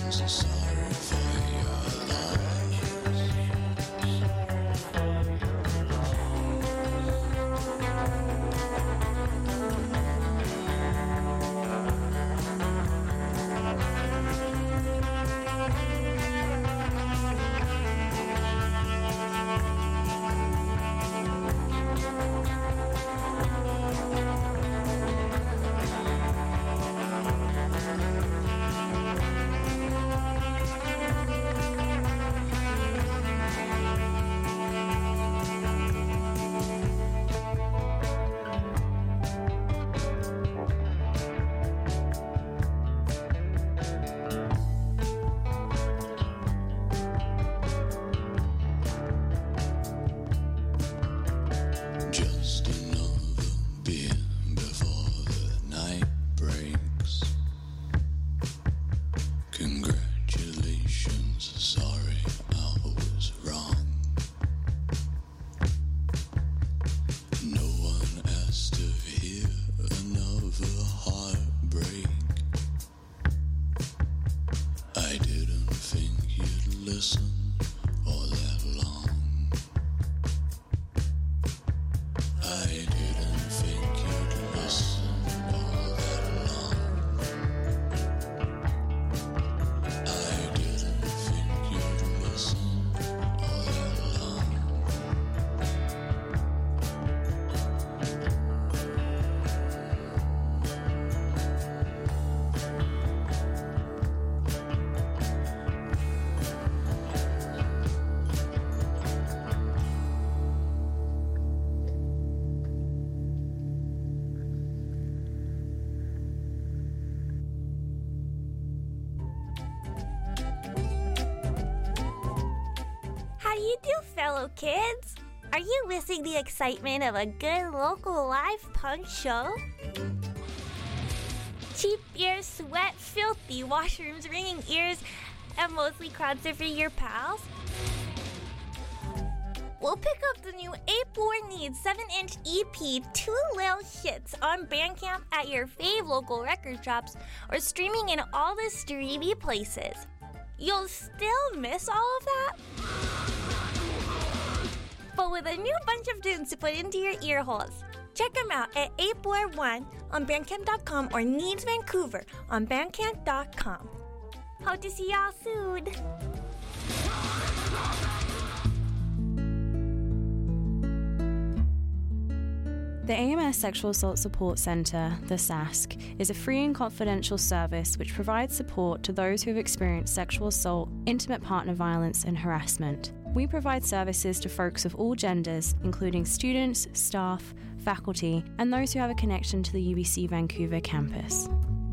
sorry for your loss. Just another beer before the night breaks. Congratulations, sorry I was wrong. No one asked to hear another heartbreak. I didn't think you'd listen all that long. I didn't think you'd listen all that long. I didn't think you'd listen all that long. How do you do, fellow kids? Are you missing the excitement of a good local live punk show? Cheap beer, sweat, filthy washrooms, ringing ears, and mostly crowd surfing your pals? We'll pick up the new April Needs 7 inch EP, Two Lil Hits, on Bandcamp at your fave local record shops or streaming in all the streamy places. You'll still miss all of that? but with a new bunch of tunes to put into your ear holes. Check them out at 841 on Bandcamp.com or Needs Vancouver on Bandcamp.com. Hope to see y'all soon. The AMS Sexual Assault Support Centre, the SASC, is a free and confidential service which provides support to those who have experienced sexual assault, intimate partner violence, and harassment. We provide services to folks of all genders, including students, staff, faculty, and those who have a connection to the UBC Vancouver campus.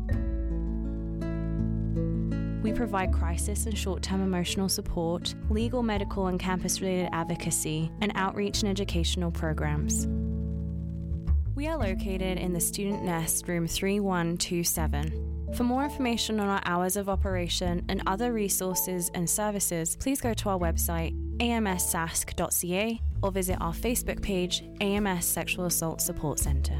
We provide crisis and short term emotional support, legal, medical, and campus related advocacy, and outreach and educational programs. We are located in the Student Nest, room 3127. For more information on our hours of operation and other resources and services, please go to our website amssask.ca or visit our Facebook page, AMS Sexual Assault Support Centre.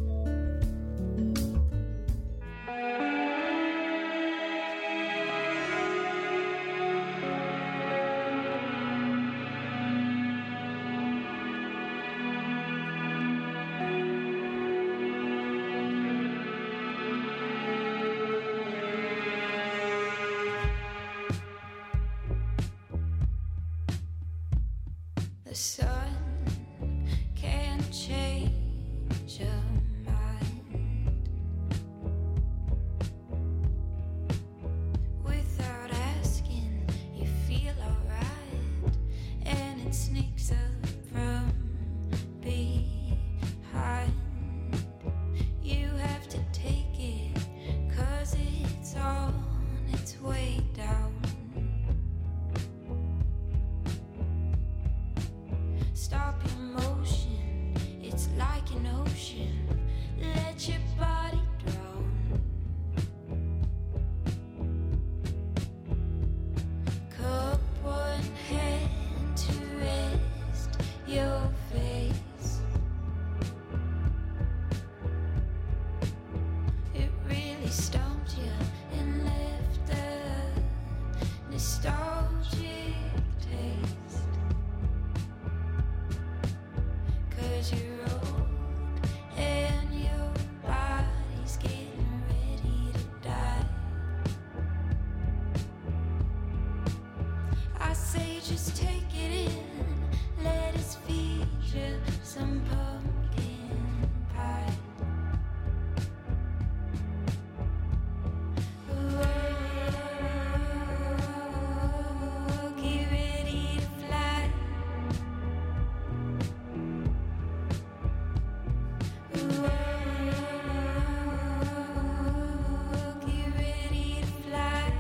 The sun can't change your mind without asking. You feel alright, and it sneaks up from behind. You have to take it, cause it's on its way down. nostalgic taste. Cause you're old and your body's getting ready to die. I say just take it in, let us feed you some pumpkin pie. Whoa, get ready to fly. Whoa, get ready to fly.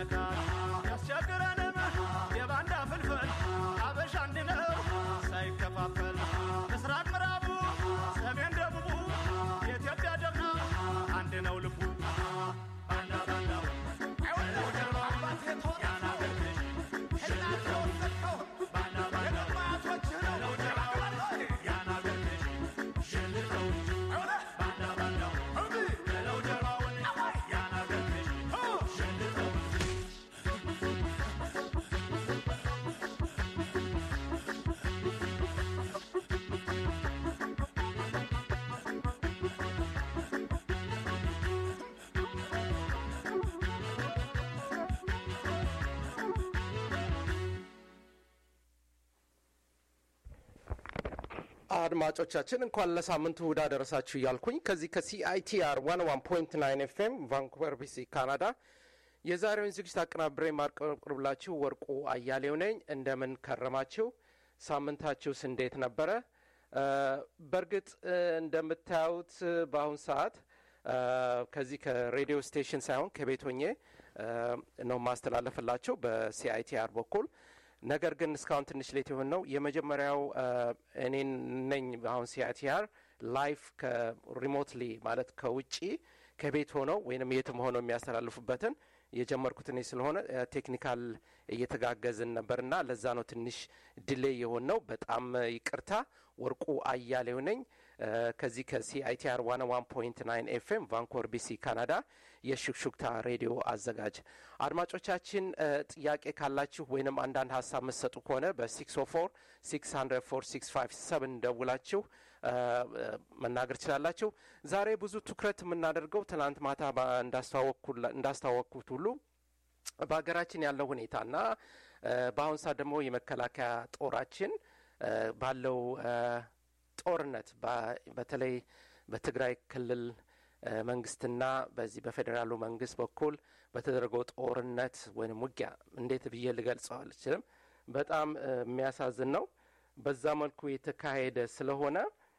አካል ያስቸግረንም የባንዳ ፍልፍል አበሻ አንድ ነው ሳይከፋፈል ምስራቅ ምዕራቡ ሰሜን ደቡቡ የኢትዮጵያ ጀግና አንድ ነው ልቡ ባንዳ ባንዳው አይወለው ጀርባው ያን አገር ልጅ ሽልቶ ባንዳ ባንዳው ነው ጀርባው ያን አገር ልጅ ሽልቶ ባንዳ ባንዳው ነው ጀርባውን ያን አገር ልጅ ሽልቶ አድማጮቻችን እንኳን ለሳምንቱ እሁድ አደረሳችሁ እያልኩኝ ከዚህ ከሲአይቲአር ዋን ዋን ፖይንት ናይን ኤፍኤም ቫንኩቨር ቢሲ ካናዳ የዛሬውን ዝግጅት አቀናብሬ ማቅረብላችሁ ወርቁ አያሌው ነኝ። እንደምን ከረማችሁ? ሳምንታችሁስ እንዴት ነበረ? እ፣ በእርግጥ እ፣ እንደምታዩት እ፣ በአሁን ሰዓት እ፣ ከዚህ ከሬዲዮ ስቴሽን ሳይሆን ከቤት ሆኜ እ፣ ነው ማስተላለፍላቸው በሲአይቲአር በኩል ነገር ግን እስካሁን ትንሽ ሌት የሆን ነው። የመጀመሪያው እ፣ እኔን ነኝ አሁን ሲአይቲአር ላይፍ ከሪሞትሊ ማለት ከውጪ ከቤት ሆነው ወይንም የትም ሆነው የሚያስተላልፉበትን የጀመርኩት እኔ ስለሆነ እ፣ ቴክኒካል እየተጋገዝን ነበርና ለዛ ነው ትንሽ ዲሌይ የሆን ነው። በጣም እ፣ ይቅርታ። ወርቁ አያሌው ነኝ እ፣ ከዚህ ከሲአይቲአር ዋን ዋን ፖይንት ናይን ኤፍኤም ቫንኮር ቢሲ ካናዳ የሹክሹክታ ሬዲዮ አዘጋጅ። አድማጮቻችን እ፣ ጥያቄ ካላችሁ ወይንም አንዳንድ ሀሳብ መሰጡ ከሆነ በ604 604 657 ደውላችሁ እ፣ እ፣ መናገር ትችላላችሁ። ዛሬ ብዙ ትኩረት የምናደርገው ትናንት ማታ ባ- እንዳስተዋወቅኩላ- እንዳስተዋወቅኩት ሁሉ በሀገራችን ያለው ሁኔታና እ፣ በአሁን ሰዓት ደግሞ የመከላከያ ጦራችን እ፣ ባለው እ፣ ጦርነት በ- በተለይ በትግራይ ክልል እ፣ መንግስትና በዚህ በፌዴራሉ መንግስት በኩል በተደረገው ጦርነት ወይም ውጊያ እንዴት ብዬ ልገልጸው አልችልም። በጣም እ፣ የሚያሳዝን ነው። በዛ መልኩ የተካሄደ ስለሆነ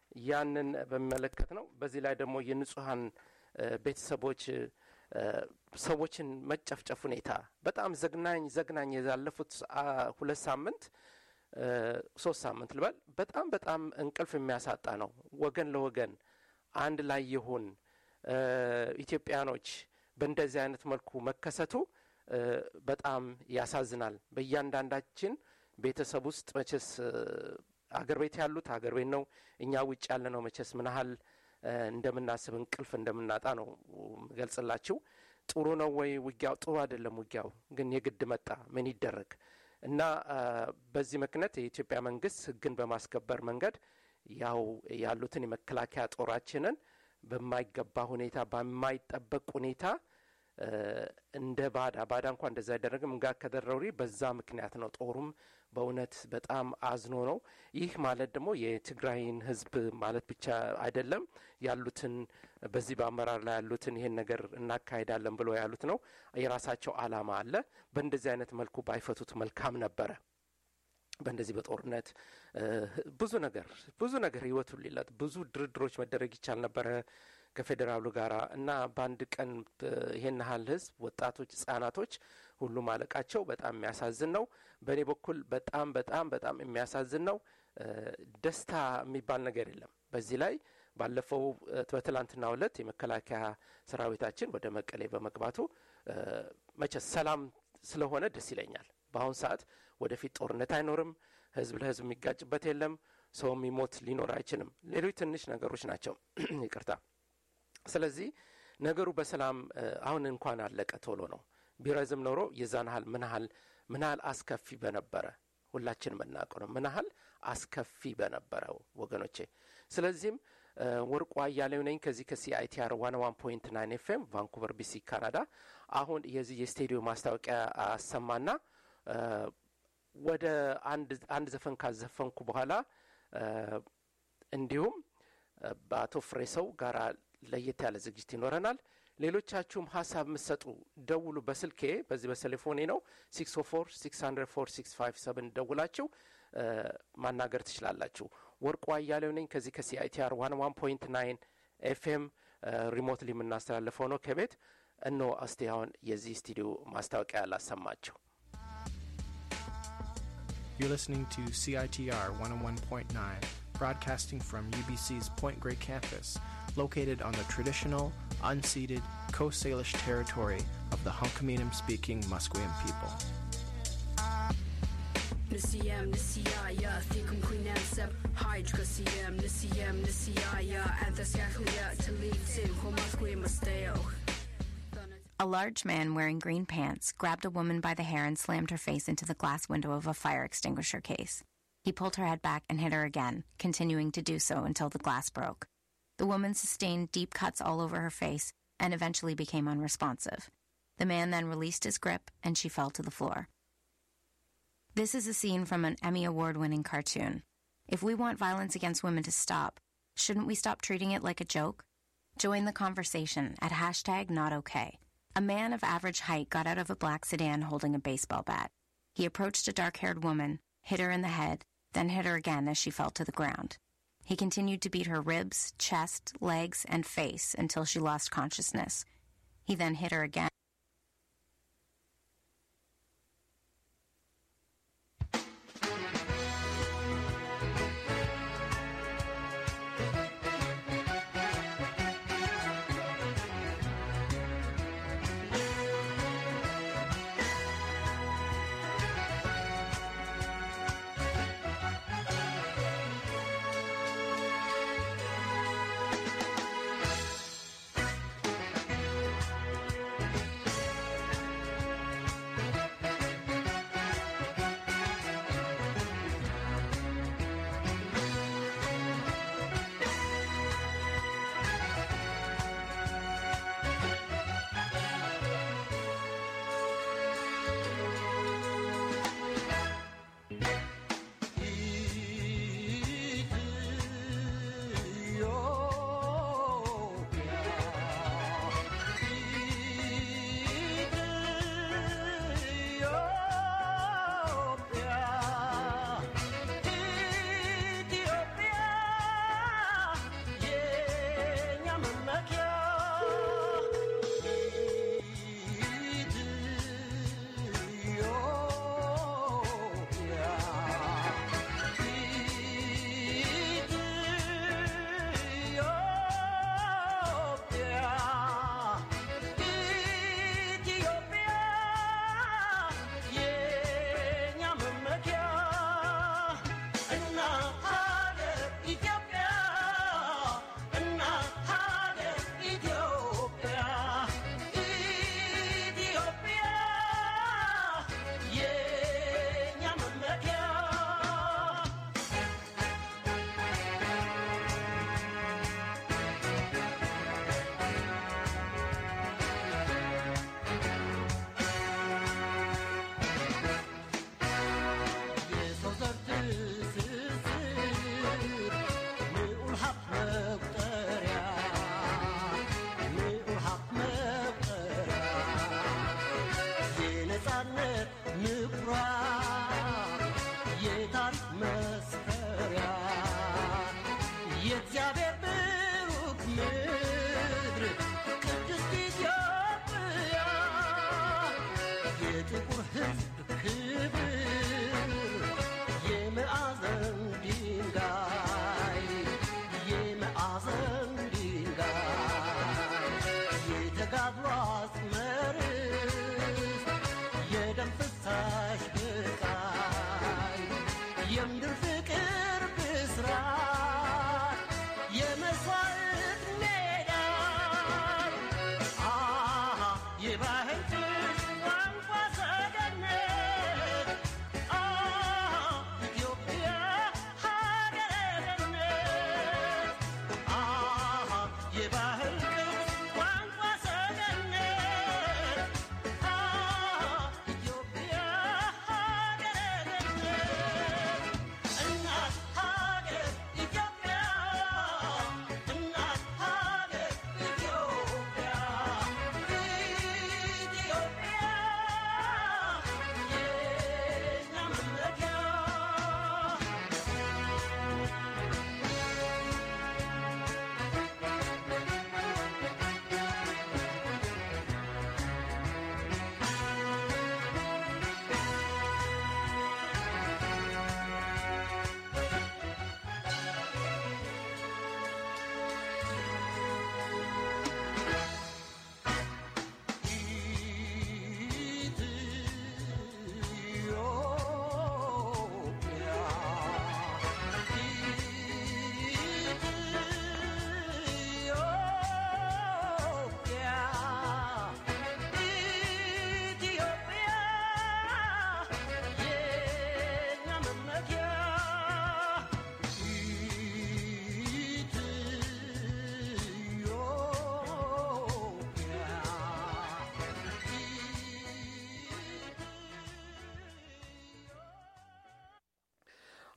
ያንን በሚመለከት ነው። በዚህ ላይ ደግሞ የንጹሀን እ፣ ቤተሰቦች እ፣ ሰዎችን መጨፍጨፍ ሁኔታ በጣም ዘግናኝ ዘግናኝ ያለፉት አ፣ ሁለት ሳምንት እ፣ ሶስት ሳምንት ልበል በጣም በጣም እንቅልፍ የሚያሳጣ ነው። ወገን ለወገን አንድ ላይ ይሁን እ፣ ኢትዮጵያኖች በእንደዚህ አይነት መልኩ መከሰቱ እ፣ በጣም ያሳዝናል። በእያንዳንዳችን ቤተሰብ ውስጥ መቼስ እ፣ አገር ቤት ያሉት አገር ቤት ነው። እኛ ውጭ ያለ ነው መቼስ ምን ያህል እ፣ እንደምናስብ እንቅልፍ እንደምናጣ ነው ገልጽላችሁ። ጥሩ ነው ወይ ውጊያው? ጥሩ አይደለም ውጊያው፣ ግን የግድ መጣ። ምን ይደረግ እና አ፣ በዚህ ምክንያት የኢትዮጵያ መንግስት ሕግን በማስከበር መንገድ ያው ያሉትን የመከላከያ ጦራችንን በማይገባ ሁኔታ በማይጠበቅ ሁኔታ እ፣ እንደ ባዳ ባዳ እንኳ እንደዛ አይደረግም ጋር ከደረሪ በዛ ምክንያት ነው። ጦሩም በእውነት በጣም አዝኖ ነው። ይህ ማለት ደግሞ የትግራይን ህዝብ ማለት ብቻ አይደለም ያሉትን በዚህ በአመራር ላይ ያሉትን ይሄን ነገር እናካሄዳለን ብሎ ያሉት ነው። የራሳቸው አላማ አለ። በእንደዚህ አይነት መልኩ ባይፈቱት መልካም ነበረ። በእንደዚህ በጦርነት እ፣ ብዙ ነገር ብዙ ነገር ህይወቱን ሊለጥ ብዙ ድርድሮች መደረግ ይቻል ነበረ ከፌዴራሉ ጋር እና በአንድ ቀን እ፣ ይሄን ያህል ህዝብ ወጣቶች፣ ህጻናቶች ሁሉ ማለቃቸው በጣም የሚያሳዝን ነው። በእኔ በኩል በጣም በጣም በጣም የሚያሳዝን ነው። እ፣ ደስታ የሚባል ነገር የለም በዚህ ላይ ባለፈው እ፣ በትላንትናው ዕለት የመከላከያ ሰራዊታችን ወደ መቀሌ በመግባቱ እ፣ መቼስ ሰላም ስለሆነ ደስ ይለኛል። በአሁን ሰዓት ወደፊት ጦርነት አይኖርም። ህዝብ ለህዝብ የሚጋጭበት የለም። ሰው የሚሞት ሊኖር አይችልም። ሌሎች ትንሽ ነገሮች ናቸው። ይቅርታ። ስለዚህ ነገሩ በሰላም እ፣ አሁን እንኳን አለቀ። ቶሎ ነው። ቢረዝም ኖሮ የዛን ያህል ምን ያህል ምን ያህል አስከፊ በነበረ ሁላችን የምናውቀው ነው። ምን ያህል አስከፊ በነበረው ወገኖቼ። ስለዚህም እ፣ ወርቁ አያሌው ነኝ ከዚህ ከሲአይቲአር ዋን ዋን ፖይንት ናይን ኤፍኤም ቫንኩቨር ቢሲ ካናዳ። አሁን የዚህ የስቴዲዮ ማስታወቂያ አሰማና እ፣ ወደ አንድ አንድ ዘፈን ካዘፈንኩ በኋላ እ፣ እንዲሁም እ፣ በአቶ ፍሬሰው ጋራ ለየት ያለ ዝግጅት ይኖረናል። ሌሎቻችሁም ሀሳብ የምትሰጡ ደውሉ። በስልኬ በዚህ በቴሌፎኔ ነው ሲክስ ኦ ፎር ሲክስ ሀንድረድ ፎር ሲክስ ፋይቭ ሰብን ደውላችሁ እ፣ ማናገር ትችላላችሁ። ወርቁ አያሌው ነኝ ከዚህ ከሲአይቲአር ዋን ዋን ፖይንት ናይን ኤፍኤም ሪሞትሊ የምናስተላልፈው ነው ከቤት እነሆ እስቲ አሁን የዚህ ስቱዲዮ ማስታወቂያ ላሰማችሁ። You're listening to CITR 101.9, broadcasting from UBC's Point Grey campus, located on the traditional, unceded Coast Salish territory of the Hunkaminam speaking Musqueam people. Nisiyam nisiyaya thikum quinam sep hydj kasiyam nisiyam nisiyaya anthasyahuya talitin homasque masteo. A large man wearing green pants grabbed a woman by the hair and slammed her face into the glass window of a fire extinguisher case. He pulled her head back and hit her again, continuing to do so until the glass broke. The woman sustained deep cuts all over her face and eventually became unresponsive. The man then released his grip and she fell to the floor. This is a scene from an Emmy Award winning cartoon. If we want violence against women to stop, shouldn't we stop treating it like a joke? Join the conversation at hashtag not okay. A man of average height got out of a black sedan holding a baseball bat. He approached a dark haired woman, hit her in the head, then hit her again as she fell to the ground. He continued to beat her ribs, chest, legs, and face until she lost consciousness. He then hit her again.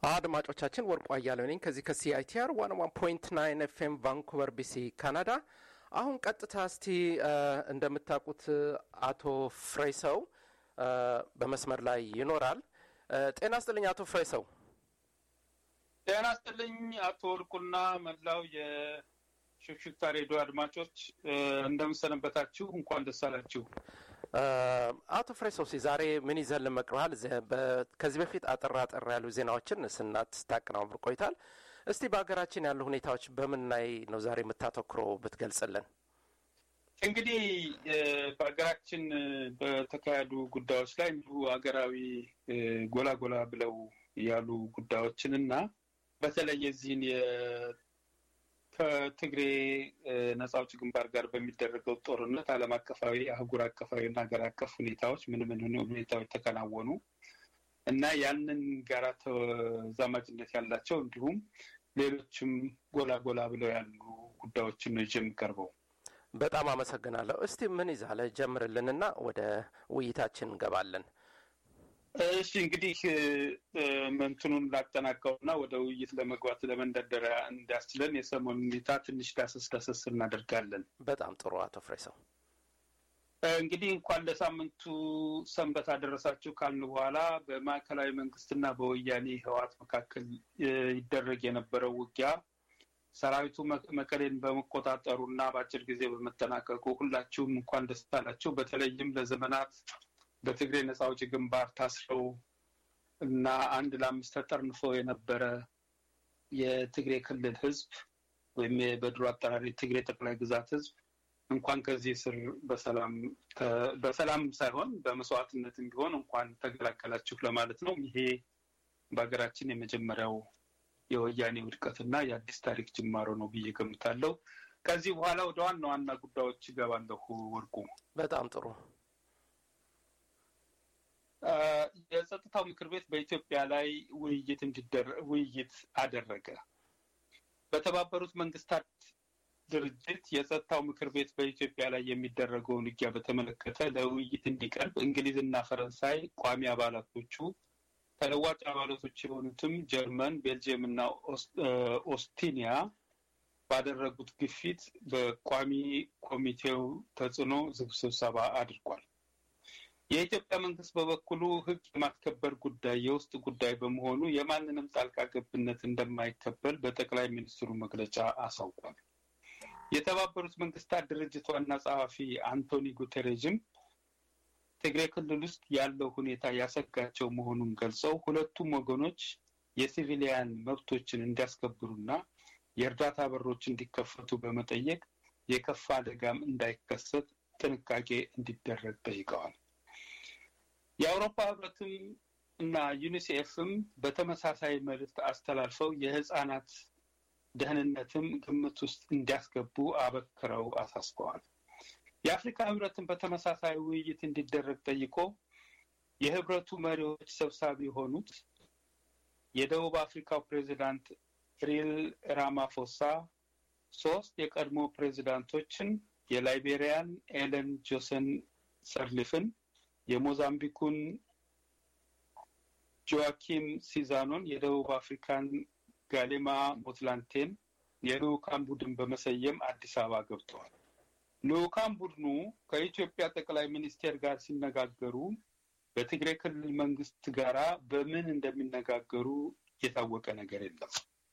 አድማጮቻችን ወርቁ አያሌው ነኝ ከዚህ ከሲአይቲአር ዋን ዋን ፖይንት ናይን ኤፍኤም ቫንኩቨር ቢሲ ካናዳ። አሁን ቀጥታ እስቲ እ፣ እንደምታውቁት አቶ ፍሬሰው እ፣ በመስመር ላይ ይኖራል። እ፣ ጤና ስጥልኝ አቶ ፍሬሰው። ጤና ይስጥልኝ አቶ ወርቁና መላው የሽክሽክታ ሬዲዮ አድማጮች እ፣ እንደምሰነበታችሁ። እንኳን ደስ አላችሁ። እ፣ አቶ ፍሬሰው ሲ ዛሬ ምን ይዘን መቅረሃል? ከዚህ በፊት አጠር አጠር ያሉ ዜናዎችን ስናት ስታቀናብር ቆይታል። እስቲ በሀገራችን ያሉ ሁኔታዎች በምን ላይ ነው ዛሬ የምታተኩረው ብትገልጽልን? እንግዲህ እ፣ በሀገራችን እ፣ በተካሄዱ ጉዳዮች ላይ እንዲሁ ሀገራዊ እ፣ ጎላ ጎላ ብለው ያሉ ጉዳዮችን እና በተለይ የዚህን የ- ከትግሬ እ፣ ነጻ አውጪ ግንባር ጋር በሚደረገው ጦርነት ዓለም አቀፋዊ፣ አህጉር አቀፋዊ እና ሀገር አቀፍ ሁኔታዎች ምን ምን ሁኔታዎች ተከናወኑ እና ያንን ጋራ ተዛማጅነት ያላቸው እንዲሁም ሌሎችም ጎላ ጎላ ብለው ያሉ ጉዳዮችን ነው ይዤ የምቀርበው። በጣም አመሰግናለሁ። እስቲ ምን ይዛለ ጀምርልንና ወደ ውይይታችን እንገባለን። እሺ እንግዲህ እ፣ እ፣ እንትኑን ላጠናቀውና ወደ ውይይት ለመግባት ለመንደርደሪያ እንዲያስችለን የሰሞኑን ሁኔታ ትንሽ ዳሰስ ዳሰስ እናደርጋለን። በጣም ጥሩ አቶ ፍሬሰው። እ፣ እንግዲህ እንኳን ለሳምንቱ ሰንበት አደረሳችሁ ካልን በኋላ በማዕከላዊ መንግስትና በወያኔ ህወሓት መካከል እ፣ ይደረግ የነበረው ውጊያ ሰራዊቱ መ- መቀሌን በመቆጣጠሩና በአጭር ጊዜ በመጠናቀቁ ሁላችሁም እንኳን ደስ አላችሁ። በተለይም ለዘመናት በትግሬ ነጻ አውጪ ግንባር ታስረው እና አንድ ለአምስት ተጠርንፎ የነበረ የትግሬ ክልል ህዝብ ወይም በድሮ አጠራር የትግሬ ጠቅላይ ግዛት ህዝብ እንኳን ከዚህ ስር በሰላም ተ- በሰላም ሳይሆን በመስዋዕትነትም ቢሆን እንኳን ተገላገላችሁ ለማለት ነው። ይሄ በሀገራችን የመጀመሪያው የወያኔ ውድቀትና የአዲስ ታሪክ ጅማሮ ነው ብዬ ገምታለሁ። ከዚህ በኋላ ወደ ዋና ዋና ጉዳዮች ይገባለሁ። ወርቁ በጣም ጥሩ አ፣ የጸጥታው ምክር ቤት በኢትዮጵያ ላይ ውይይት እንዲደረ- ውይይት አደረገ። በተባበሩት መንግስታት ድርጅት የጸጥታው ምክር ቤት በኢትዮጵያ ላይ የሚደረገውን ውጊያ በተመለከተ ለውይይት እንዲቀርብ እንግሊዝና ፈረንሳይ ቋሚ አባላቶቹ ተለዋጭ አባላቶች የሆኑትም ጀርመን፣ ቤልጅየም እና ኦስ- እ፣ ኦስቲኒያ ባደረጉት ግፊት በቋሚ ኮሚቴው ተጽዕኖ ዝግ ስብሰባ አድርጓል። የኢትዮጵያ መንግስት በበኩሉ ሕግ የማስከበር ጉዳይ የውስጥ ጉዳይ በመሆኑ የማንንም ጣልቃ ገብነት እንደማይቀበል በጠቅላይ ሚኒስትሩ መግለጫ አሳውቋል። የተባበሩት መንግስታት ድርጅት ዋና ጸሐፊ አንቶኒ ጉተሬዥም ትግሬ ክልል ውስጥ ያለው ሁኔታ ያሰጋቸው መሆኑን ገልጸው ሁለቱም ወገኖች የሲቪሊያን መብቶችን እንዲያስከብሩና የእርዳታ በሮች እንዲከፈቱ በመጠየቅ የከፋ አደጋም እንዳይከሰት ጥንቃቄ እንዲደረግ ጠይቀዋል። የአውሮፓ ህብረትም እና ዩኒሴፍም በተመሳሳይ መልእክት አስተላልፈው የህፃናት ደህንነትም ግምት ውስጥ እንዲያስገቡ አበክረው አሳስበዋል። የአፍሪካ ህብረትን በተመሳሳይ ውይይት እንዲደረግ ጠይቆ የህብረቱ መሪዎች ሰብሳቢ የሆኑት የደቡብ አፍሪካው ፕሬዚዳንት ሲሪል ራማፎሳ ሶስት የቀድሞ ፕሬዚዳንቶችን የላይቤሪያን ኤለን ጆሰን ሰርሊፍን፣ የሞዛምቢኩን ጆዋኪም ሲዛኖን፣ የደቡብ አፍሪካን ጋሌማ ሞትላንቴን የልኡካን ቡድን በመሰየም አዲስ አበባ ገብተዋል። ልኡካን ቡድኑ ከኢትዮጵያ ጠቅላይ ሚኒስቴር ጋር ሲነጋገሩ በትግሬ ክልል መንግስት ጋራ በምን እንደሚነጋገሩ የታወቀ ነገር የለም።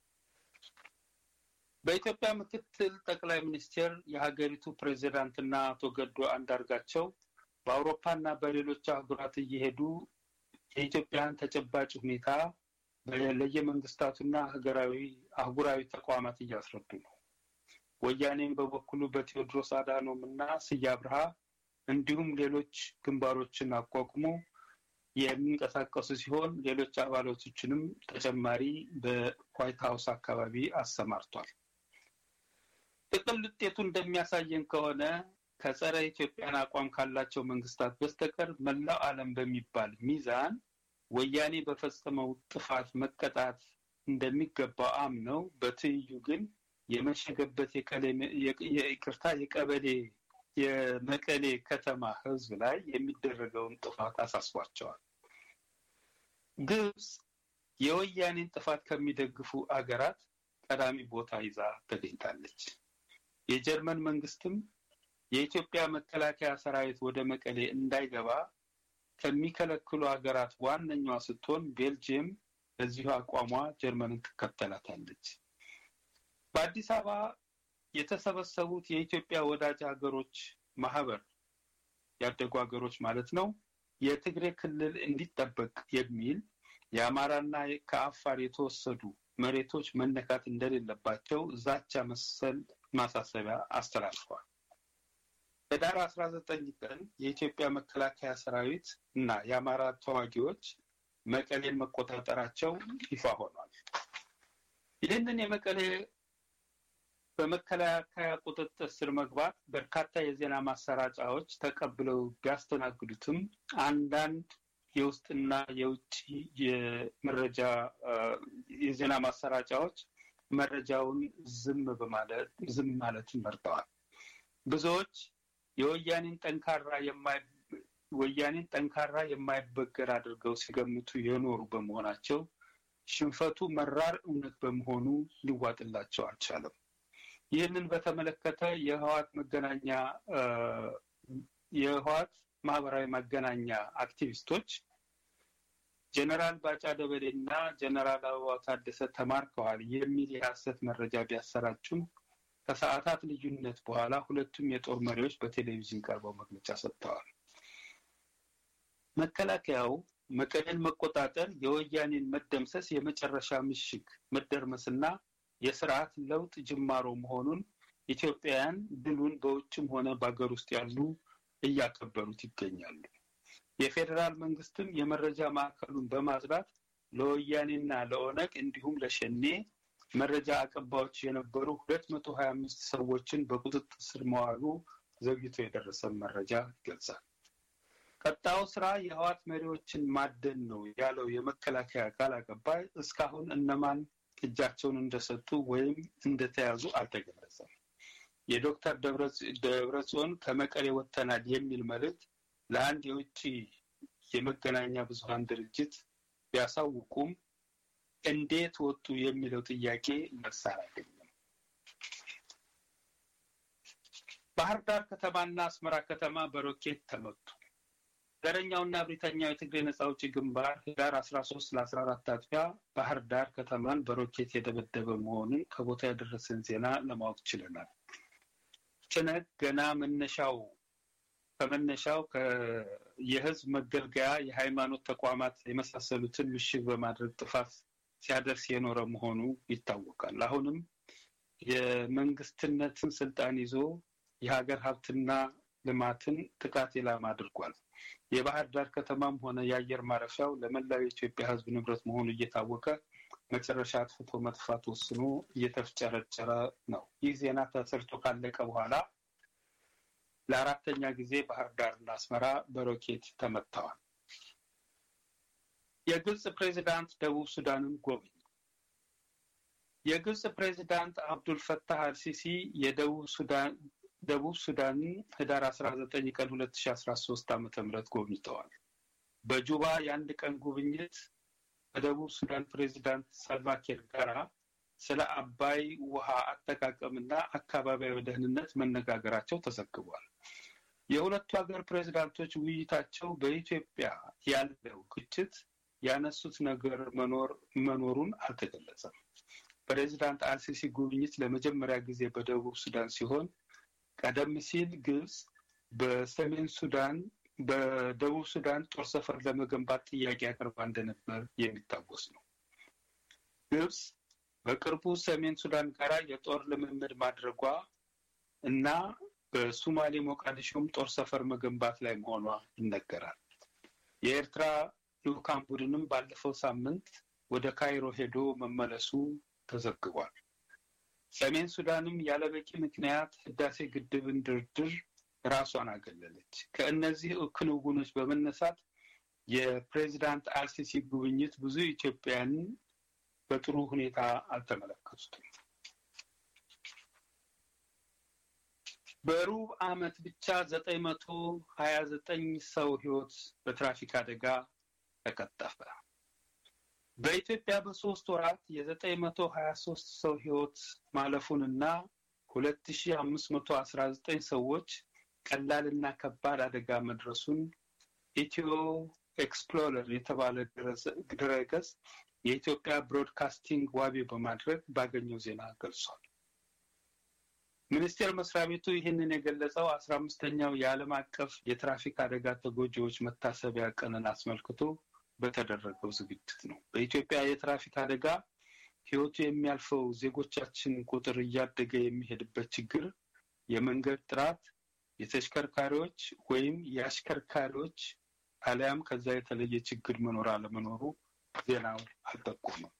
በኢትዮጵያ ምክትል ጠቅላይ ሚኒስቴር የሀገሪቱ ፕሬዚዳንትና አቶ ገዱ አንዳርጋቸው በአውሮፓና በሌሎች አህጉራት እየሄዱ የኢትዮጵያን ተጨባጭ ሁኔታ ለየመንግስታቱና ሀገራዊ አህጉራዊ ተቋማት እያስረዱ ነው። ወያኔም በበኩሉ በቴዎድሮስ አዳኖም እና ስዬ አብርሃ እንዲሁም ሌሎች ግንባሮችን አቋቁሞ የሚንቀሳቀሱ ሲሆን ሌሎች አባላቶችንም ተጨማሪ በዋይት ሀውስ አካባቢ አሰማርቷል። ጥቅል ውጤቱ እንደሚያሳየን ከሆነ ከጸረ ኢትዮጵያን አቋም ካላቸው መንግስታት በስተቀር መላው ዓለም በሚባል ሚዛን ወያኔ በፈጸመው ጥፋት መቀጣት እንደሚገባው አምነው በትይዩ ግን የመሸገበት ይቅርታ የቀበሌ የመቀሌ ከተማ ህዝብ ላይ የሚደረገውን ጥፋት አሳስቧቸዋል። ግብጽ የወያኔን ጥፋት ከሚደግፉ አገራት ቀዳሚ ቦታ ይዛ ተገኝታለች። የጀርመን መንግስትም የኢትዮጵያ መከላከያ ሰራዊት ወደ መቀሌ እንዳይገባ ከሚከለክሉ ሀገራት ዋነኛዋ ስትሆን ቤልጅየም በዚሁ አቋሟ ጀርመንን ትከተላታለች። በአዲስ አበባ የተሰበሰቡት የኢትዮጵያ ወዳጅ ሀገሮች ማህበር ያደጉ ሀገሮች ማለት ነው የትግሬ ክልል እንዲጠበቅ የሚል የአማራና ከአፋር የተወሰዱ መሬቶች መነካት እንደሌለባቸው ዛቻ መሰል ማሳሰቢያ አስተላልፈዋል። ህዳር አስራ ዘጠኝ ቀን የኢትዮጵያ መከላከያ ሰራዊት እና የአማራ ተዋጊዎች መቀሌን መቆጣጠራቸው ይፋ ሆኗል። ይህንን የመቀሌ በመከላከያ ቁጥጥር ስር መግባት በርካታ የዜና ማሰራጫዎች ተቀብለው ቢያስተናግዱትም አንዳንድ የውስጥና የውጭ የመረጃ የዜና ማሰራጫዎች መረጃውን ዝም በማለት ዝም ማለትን መርጠዋል። ብዙዎች የወያኔን ጠንካራ የማይ ወያኔን ጠንካራ የማይበገር አድርገው ሲገምቱ የኖሩ በመሆናቸው ሽንፈቱ መራር እውነት በመሆኑ ሊዋጥላቸው አልቻለም። ይህንን በተመለከተ የህዋት መገናኛ የህዋት ማህበራዊ መገናኛ አክቲቪስቶች ጀነራል ባጫ ደበሌ እና ጀነራል አበባው ታደሰ ተማርከዋል የሚል የሀሰት መረጃ ቢያሰራጩም ከሰዓታት ልዩነት በኋላ ሁለቱም የጦር መሪዎች በቴሌቪዥን ቀርበው መግለጫ ሰጥተዋል። መከላከያው መቀሌን መቆጣጠር የወያኔን መደምሰስ የመጨረሻ ምሽግ መደርመስና የስርዓት ለውጥ ጅማሮ መሆኑን ኢትዮጵያውያን ድሉን በውጭም ሆነ በሀገር ውስጥ ያሉ እያከበሩት ይገኛሉ። የፌዴራል መንግስትም የመረጃ ማዕከሉን በማጽዳት ለወያኔና ለኦነግ እንዲሁም ለሸኔ መረጃ አቀባዮች የነበሩ ሁለት መቶ ሀያ አምስት ሰዎችን በቁጥጥር ስር መዋሉ ዘግይቶ የደረሰን መረጃ ይገልጻል። ቀጣዩ ስራ የህዋት መሪዎችን ማደን ነው ያለው የመከላከያ ቃል አቀባይ እስካሁን እነማን እጃቸውን እንደሰጡ ወይም እንደተያዙ አልተገለጸም። የዶክተር ደብረጽዮን ከመቀሌ ወጥተናል የሚል መልእክት ለአንድ የውጭ የመገናኛ ብዙኃን ድርጅት ቢያሳውቁም እንዴት ወጡ የሚለው ጥያቄ መልስ አላገኘም። ባህር ዳር ከተማና አስመራ ከተማ በሮኬት ተመቱ። ዘረኛውና ብሪተኛው የትግሬ ነጻ አውጪ ግንባር ህዳር አስራ ሶስት ለአስራ አራት አጥቢያ ባህር ዳር ከተማን በሮኬት የደበደበ መሆኑን ከቦታ ያደረሰን ዜና ለማወቅ ችለናል። ጭነት ገና መነሻው ከመነሻው የህዝብ መገልገያ የሃይማኖት ተቋማት የመሳሰሉትን ምሽግ በማድረግ ጥፋት ሲያደርስ የኖረ መሆኑ ይታወቃል። አሁንም የመንግስትነትን ስልጣን ይዞ የሀገር ሀብትና ልማትን ጥቃት ኢላማ አድርጓል። የባህር ዳር ከተማም ሆነ የአየር ማረፊያው ለመላው የኢትዮጵያ ህዝብ ንብረት መሆኑ እየታወቀ መጨረሻ አጥፍቶ መጥፋት ወስኖ እየተፍጨረጨረ ነው። ይህ ዜና ተሰርቶ ካለቀ በኋላ ለአራተኛ ጊዜ ባህር ዳርና አስመራ በሮኬት ተመትተዋል። የግብፅ ፕሬዚዳንት ደቡብ ሱዳንን ጎበኙ። የግብፅ ፕሬዚዳንት አብዱል ፈታህ አልሲሲ የደቡብ ሱዳን ደቡብ ሱዳንን ህዳር አስራ ዘጠኝ ቀን ሁለት ሺ አስራ ሶስት ዓመተ ምህረት ጎብኝተዋል። በጁባ የአንድ ቀን ጉብኝት በደቡብ ሱዳን ፕሬዚዳንት ሳልቫኪር ጋራ ስለ አባይ ውሃ አጠቃቀምና አካባቢያዊ ደህንነት መነጋገራቸው ተዘግቧል። የሁለቱ ሀገር ፕሬዚዳንቶች ውይይታቸው በኢትዮጵያ ያለው ግጭት ያነሱት ነገር መኖር መኖሩን አልተገለጸም። ፕሬዚዳንት አልሲሲ ጉብኝት ለመጀመሪያ ጊዜ በደቡብ ሱዳን ሲሆን ቀደም ሲል ግብጽ በሰሜን ሱዳን በደቡብ ሱዳን ጦር ሰፈር ለመገንባት ጥያቄ አቅርባ እንደነበር የሚታወስ ነው። ግብጽ በቅርቡ ሰሜን ሱዳን ጋር የጦር ልምምድ ማድረጓ እና በሱማሌ ሞቃዲሾም ጦር ሰፈር መገንባት ላይ መሆኗ ይነገራል። የኤርትራ ልኡካን ቡድንም ባለፈው ሳምንት ወደ ካይሮ ሄዶ መመለሱ ተዘግቧል። ሰሜን ሱዳንም ያለበቂ ምክንያት ህዳሴ ግድብን ድርድር ራሷን አገለለች። ከእነዚህ ክንውኖች በመነሳት የፕሬዚዳንት አልሲሲ ጉብኝት ብዙ ኢትዮጵያውያንን በጥሩ ሁኔታ አልተመለከቱትም። በሩብ ዓመት ብቻ ዘጠኝ መቶ ሀያ ዘጠኝ ሰው ህይወት በትራፊክ አደጋ ተቀጠፈ። በኢትዮጵያ በሶስት ወራት የዘጠኝ መቶ ሀያ ሶስት ሰው ህይወት ማለፉንና ሁለት ሺ አምስት መቶ አስራ ዘጠኝ ሰዎች ቀላልና ከባድ አደጋ መድረሱን ኢትዮ ኤክስፕሎረር የተባለ ድረገጽ የኢትዮጵያ ብሮድካስቲንግ ዋቢ በማድረግ ባገኘው ዜና ገልጿል። ሚኒስቴር መስሪያ ቤቱ ይህንን የገለጸው አስራ አምስተኛው የዓለም አቀፍ የትራፊክ አደጋ ተጎጂዎች መታሰቢያ ቀንን አስመልክቶ በተደረገው ዝግጅት ነው። በኢትዮጵያ የትራፊክ አደጋ ህይወቱ የሚያልፈው ዜጎቻችን ቁጥር እያደገ የሚሄድበት ችግር የመንገድ ጥራት፣ የተሽከርካሪዎች ወይም የአሽከርካሪዎች አሊያም ከዛ የተለየ ችግር መኖር አለመኖሩ ዜናው አልጠቆመም።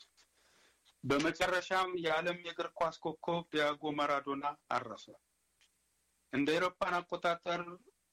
በመጨረሻም የዓለም የእግር ኳስ ኮከብ ዲያጎ ማራዶና አረፈ። እንደ አውሮፓን አቆጣጠር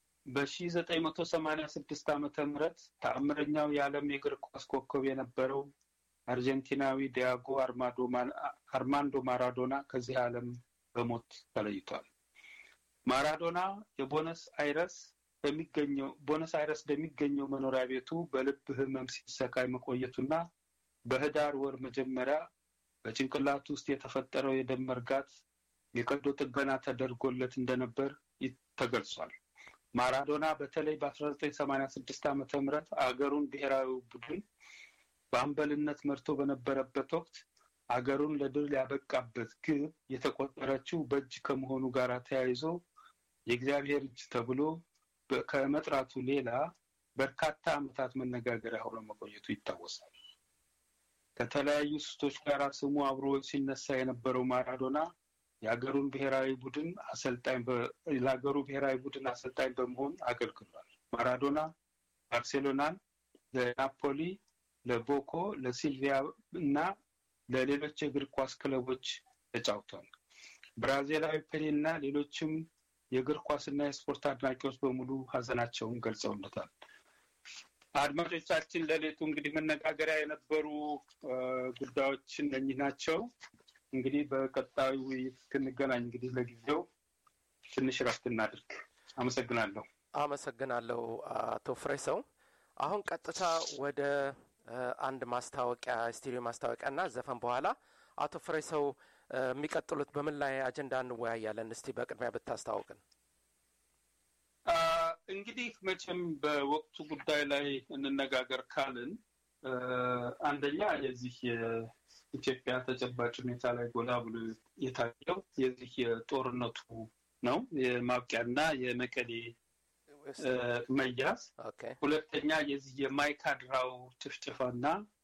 በ1986 ዓመተ ምህረት ተአምረኛው የዓለም የእግር ኳስ ኮከብ የነበረው አርጀንቲናዊ ዲያጎ አርማንዶ ማራዶና ከዚህ ዓለም በሞት ተለይቷል። ማራዶና የቦነስ አይረስ በሚገኘው ቦነስ አይረስ በሚገኘው መኖሪያ ቤቱ በልብ ህመም ሲሰቃይ መቆየቱና በህዳር ወር መጀመሪያ በጭንቅላቱ ውስጥ የተፈጠረው የደም መርጋት የቀዶ ጥገና ተደርጎለት እንደነበር ተገልጿል። ማራዶና በተለይ በ1986 ዓመተ ምህረት አገሩን ብሔራዊ ቡድን በአምበልነት መርቶ በነበረበት ወቅት አገሩን ለድል ያበቃበት ግብ የተቆጠረችው በእጅ ከመሆኑ ጋር ተያይዞ የእግዚአብሔር እጅ ተብሎ ከመጥራቱ ሌላ በርካታ ዓመታት መነጋገሪያ ሆኖ መቆየቱ ይታወሳል። ከተለያዩ ስቶች ጋር ስሙ አብሮ ሲነሳ የነበረው ማራዶና የሀገሩን ብሔራዊ ቡድን አሰልጣኝ ለሀገሩ ብሔራዊ ቡድን አሰልጣኝ በመሆን አገልግሏል። ማራዶና ባርሴሎናን፣ ለናፖሊ፣ ለቦኮ፣ ለሲልቪያ እና ለሌሎች የእግር ኳስ ክለቦች ተጫውቷል። ብራዚላዊ ፔሌ እና ሌሎችም የእግር ኳስና የስፖርት አድናቂዎች በሙሉ ሀዘናቸውን ገልጸውለታል። አድማጮቻችን ለሌቱ እንግዲህ መነጋገሪያ የነበሩ ጉዳዮች እነኚህ ናቸው። እንግዲህ በቀጣዩ ውይይት እስክንገናኝ እንግዲህ ለጊዜው ትንሽ ረፍት እናድርግ። አመሰግናለሁ። አመሰግናለሁ አቶ ፍሬሰው። አሁን ቀጥታ ወደ አንድ ማስታወቂያ ስቱዲዮ ማስታወቂያ እና ዘፈን በኋላ አቶ ፍሬሰው የሚቀጥሉት በምን ላይ አጀንዳ እንወያያለን? እስቲ በቅድሚያ ብታስታውቅን። እንግዲህ መቼም በወቅቱ ጉዳይ ላይ እንነጋገር ካልን አንደኛ የዚህ የኢትዮጵያ ተጨባጭ ሁኔታ ላይ ጎላ ብሎ የታየው የዚህ የጦርነቱ ነው የማብቂያና የመቀሌ መያዝ፣ ሁለተኛ የዚህ የማይካድራው ጭፍጭፋና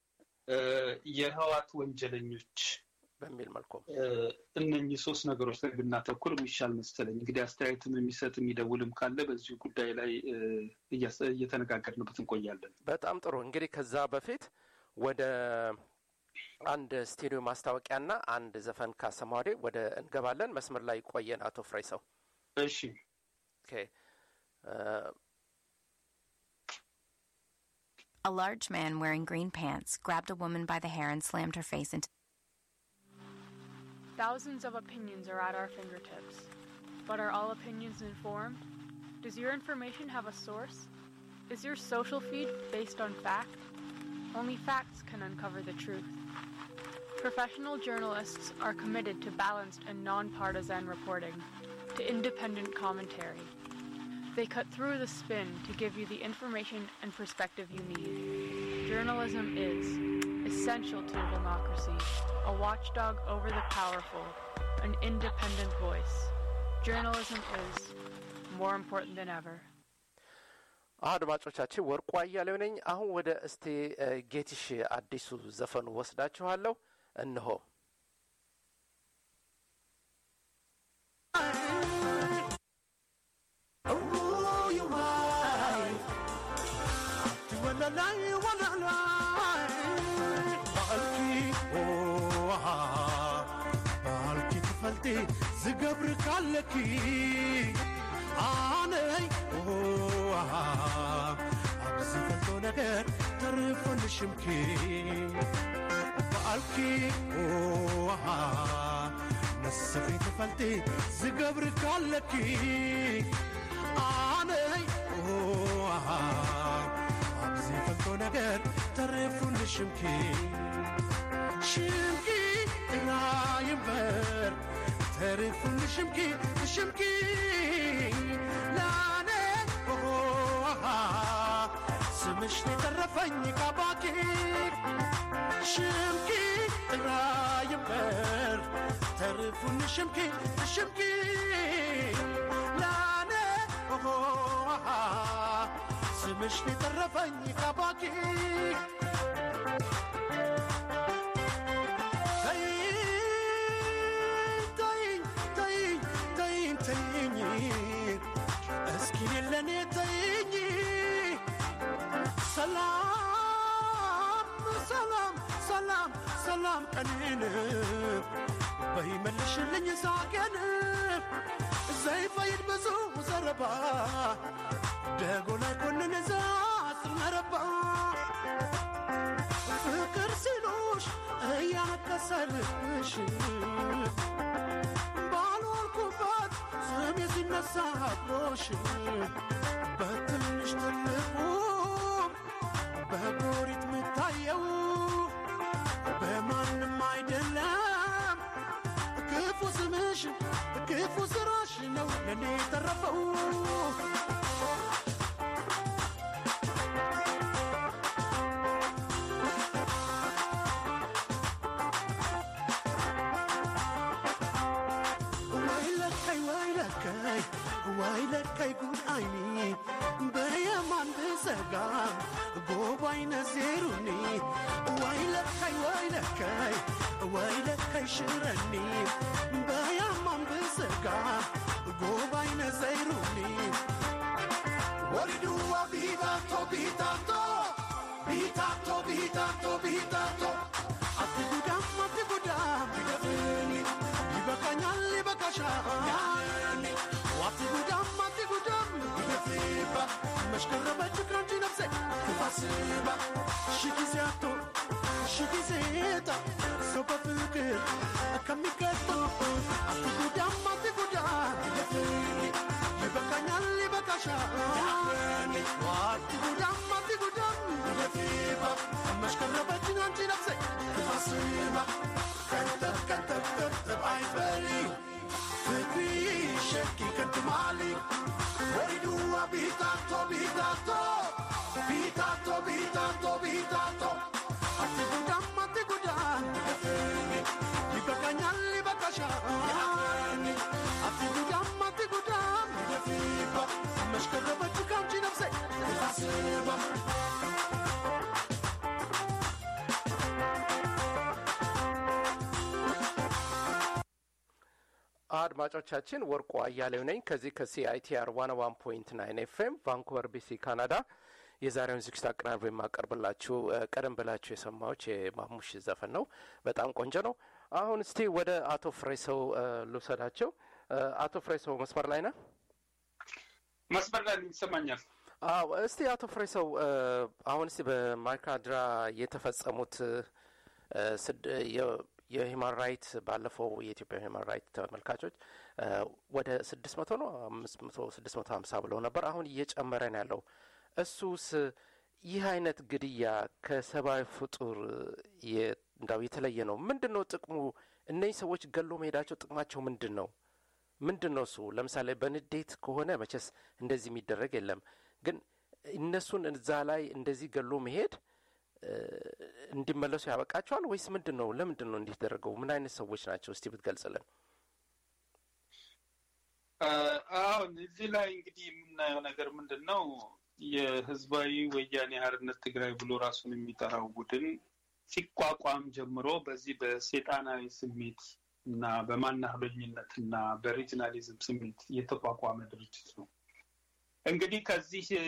የህዋት ወንጀለኞች በሚል መልኩ እነኚህ ሶስት ነገሮች ላይ ብናተኩር የሚሻል መሰለኝ። እንግዲህ አስተያየትም የሚሰጥ የሚደውልም ካለ በዚሁ ጉዳይ ላይ እየተነጋገርንበት እንቆያለን። በጣም ጥሩ። እንግዲህ ከዛ በፊት ወደ አንድ ስቱዲዮ ማስታወቂያና አንድ ዘፈን ካሰማዋዴ ወደ እንገባለን። መስመር ላይ ቆየን። አቶ ፍሬ ሰው እሺ። A large man wearing green pants grabbed a woman by the hair and slammed her face into. Thousands of opinions are at our fingertips. But are all opinions informed? Does your information have a source? Is your social feed based on fact? Only facts can uncover the truth. Professional journalists are committed to balanced and nonpartisan reporting, to independent commentary. They cut through the spin to give you the information and perspective you need. Journalism is essential to democracy, a watchdog over the powerful, an independent voice. Journalism is more important than ever. አድማጮቻችን ወርቁ አያሌው ነኝ። አሁን ወደ እስቴ ጌትሽ አዲሱ ዘፈኑ ወስዳችኋለሁ። እንሆ ዝገብር ካለኪ ኣነይ ኣብዚ ፈልጦ ነገር ተርፈልሽምኪ በኣልኪ ነስኺ ትፈልጢ ዝገብር ካለኪ ኣነይ ኣብዚ ፈልቶ ነገር ተረፉን ሽምኪ ሽምኪ ራይንበር ተረፉን ሽምኪ ሽምኪ ላኔ ኦሆሃ ስምሽ የተረፈኝ ካባኪ ሽምኪ ራይንበር ተረፉን ሽምኪ ሽምኪ ላኔ ኦሆሃ ስምሽ የተረፈኝ ካባኪ ተይኝ ተይኝ ተይኝ ተይኝ እስኪ ለኔ ተይኝ ሰላም ሰላም ሰላም ሰላም ቀኔን በይመልሽልኝ ሳቄን ዘይፈይድ ብዙ ዘረባ ደጎ ላይ ኮንን ዛ ስመረባ ፍቅር ሲሉሽ እያነከሰልሽ ባልወልኩበት ስሜ ሲነሳ አብሮሽ በትንሽ ትልቁ በጎሪት ምታየው በማንም አይደለም ክፉ ስምሽ ክፉ ስራሽ ነው ለእኔ የተረፈው ወይ ለካይ ወይ ለካይ ወይ ለካይ ጉድ አይኒ በየማን ብዘጋ ጎባይነ ዜሩኒ ወይ ለካይ ወይ ለካይ ወይ ለካይ ሽረኒ በየማን ብዘጋ ጎባይነ ዘይሩኒ ወሪዱዋ ቢታቶ ቢታቶ ቢታቶ ቢታቶ ቢታቶ አትጉዳም አትጉዳም ይደፍኒ ይበቃኛል ይበቃሻል አትጉዳም አትጉዳም ይደፍባ መሽከረበች ክረንቺ ነፍሴ ክፋስባ ሺ ጊዜ አቶ ሺ ጊዜ ጣ ሰው በፍቅር ከሚቀጡ አትጉዳም አትጉዳም ይደፍኒ ይበቃኛል ይበቃሻል አትጉዳም አትጉዳም ይደፍባ መሽከረበች አንቺ ነፍሴ ክፋስባ ከተብ ከተብ ከተብ አይበሪ ፍቅሪ ሸኪ ከትማሊ ወይዱዋ ቢታቶ ቢታቶ ቢታቶ ቢታቶ ቢታቶ አትጉዳም አትጉዳም ይበቃኛል ይበቃሻል አትጉዳም አትጉዳም መሽከረበች ካንቺ ነፍሴ ታስባ አድማጮቻችን ወርቁ አያሌው ነኝ ከዚህ ከሲአይቲአር ዋን ዋን ፖይንት ናይን ኤፍኤም ቫንኩቨር ቢሲ ካናዳ የዛሬውን ዝግጅት አቀናብሮ የማቀርብላችሁ እ፣ ቀደም ብላችሁ የሰማዎች የማሙሽ ዘፈን ነው በጣም ቆንጆ ነው አሁን እስቲ ወደ አቶ ፍሬሰው እ፣ ልውሰዳቸው እ፣ አቶ ፍሬሰው መስመር ላይ ነህ መስመር ላይ ይሰማኛል። አዎ እስቲ አቶ ፍሬሰው እ፣ አሁን እስቲ በማይካድራ የተፈጸሙት እ፣ ስድ- የ- የሂማን ራይት ባለፈው የኢትዮጵያ ሂማን ራይት ተመልካቾች እ፣ ወደ ስድስት መቶ ነው አምስት መቶ ስድስት መቶ ሀምሳ ብለው ነበር አሁን እየጨመረ ነው ያለው እሱስ ይህ አይነት ግድያ ከሰብአዊ ፍጡር የ- እንዳው የተለየ ነው ምንድን ነው ጥቅሙ እነዚህ ሰዎች ገሎ መሄዳቸው ጥቅማቸው ምንድን ነው ምንድን ነው እሱ ለምሳሌ በንዴት ከሆነ መቼስ እንደዚህ የሚደረግ የለም ግን እነሱን እዛ ላይ እንደዚህ ገሎ መሄድ እ፣ እንዲመለሱ ያበቃቸዋል ወይስ ምንድን ነው ለምንድን ነው እንዲህ ተደረገው ምን አይነት ሰዎች ናቸው እስቲ ብትገልጽልን አ፣ አሁን እዚህ ላይ እንግዲህ የምናየው ነገር ምንድን ነው? የህዝባዊ ወያኔ ሓርነት ትግራይ ብሎ ራሱን የሚጠራው ቡድን ሲቋቋም ጀምሮ በዚህ በሴጣናዊ ስሜት እና በማናህሎኝነት እና በሪጅናሊዝም ስሜት የተቋቋመ ድርጅት ነው። እንግዲህ ከዚህ እ፣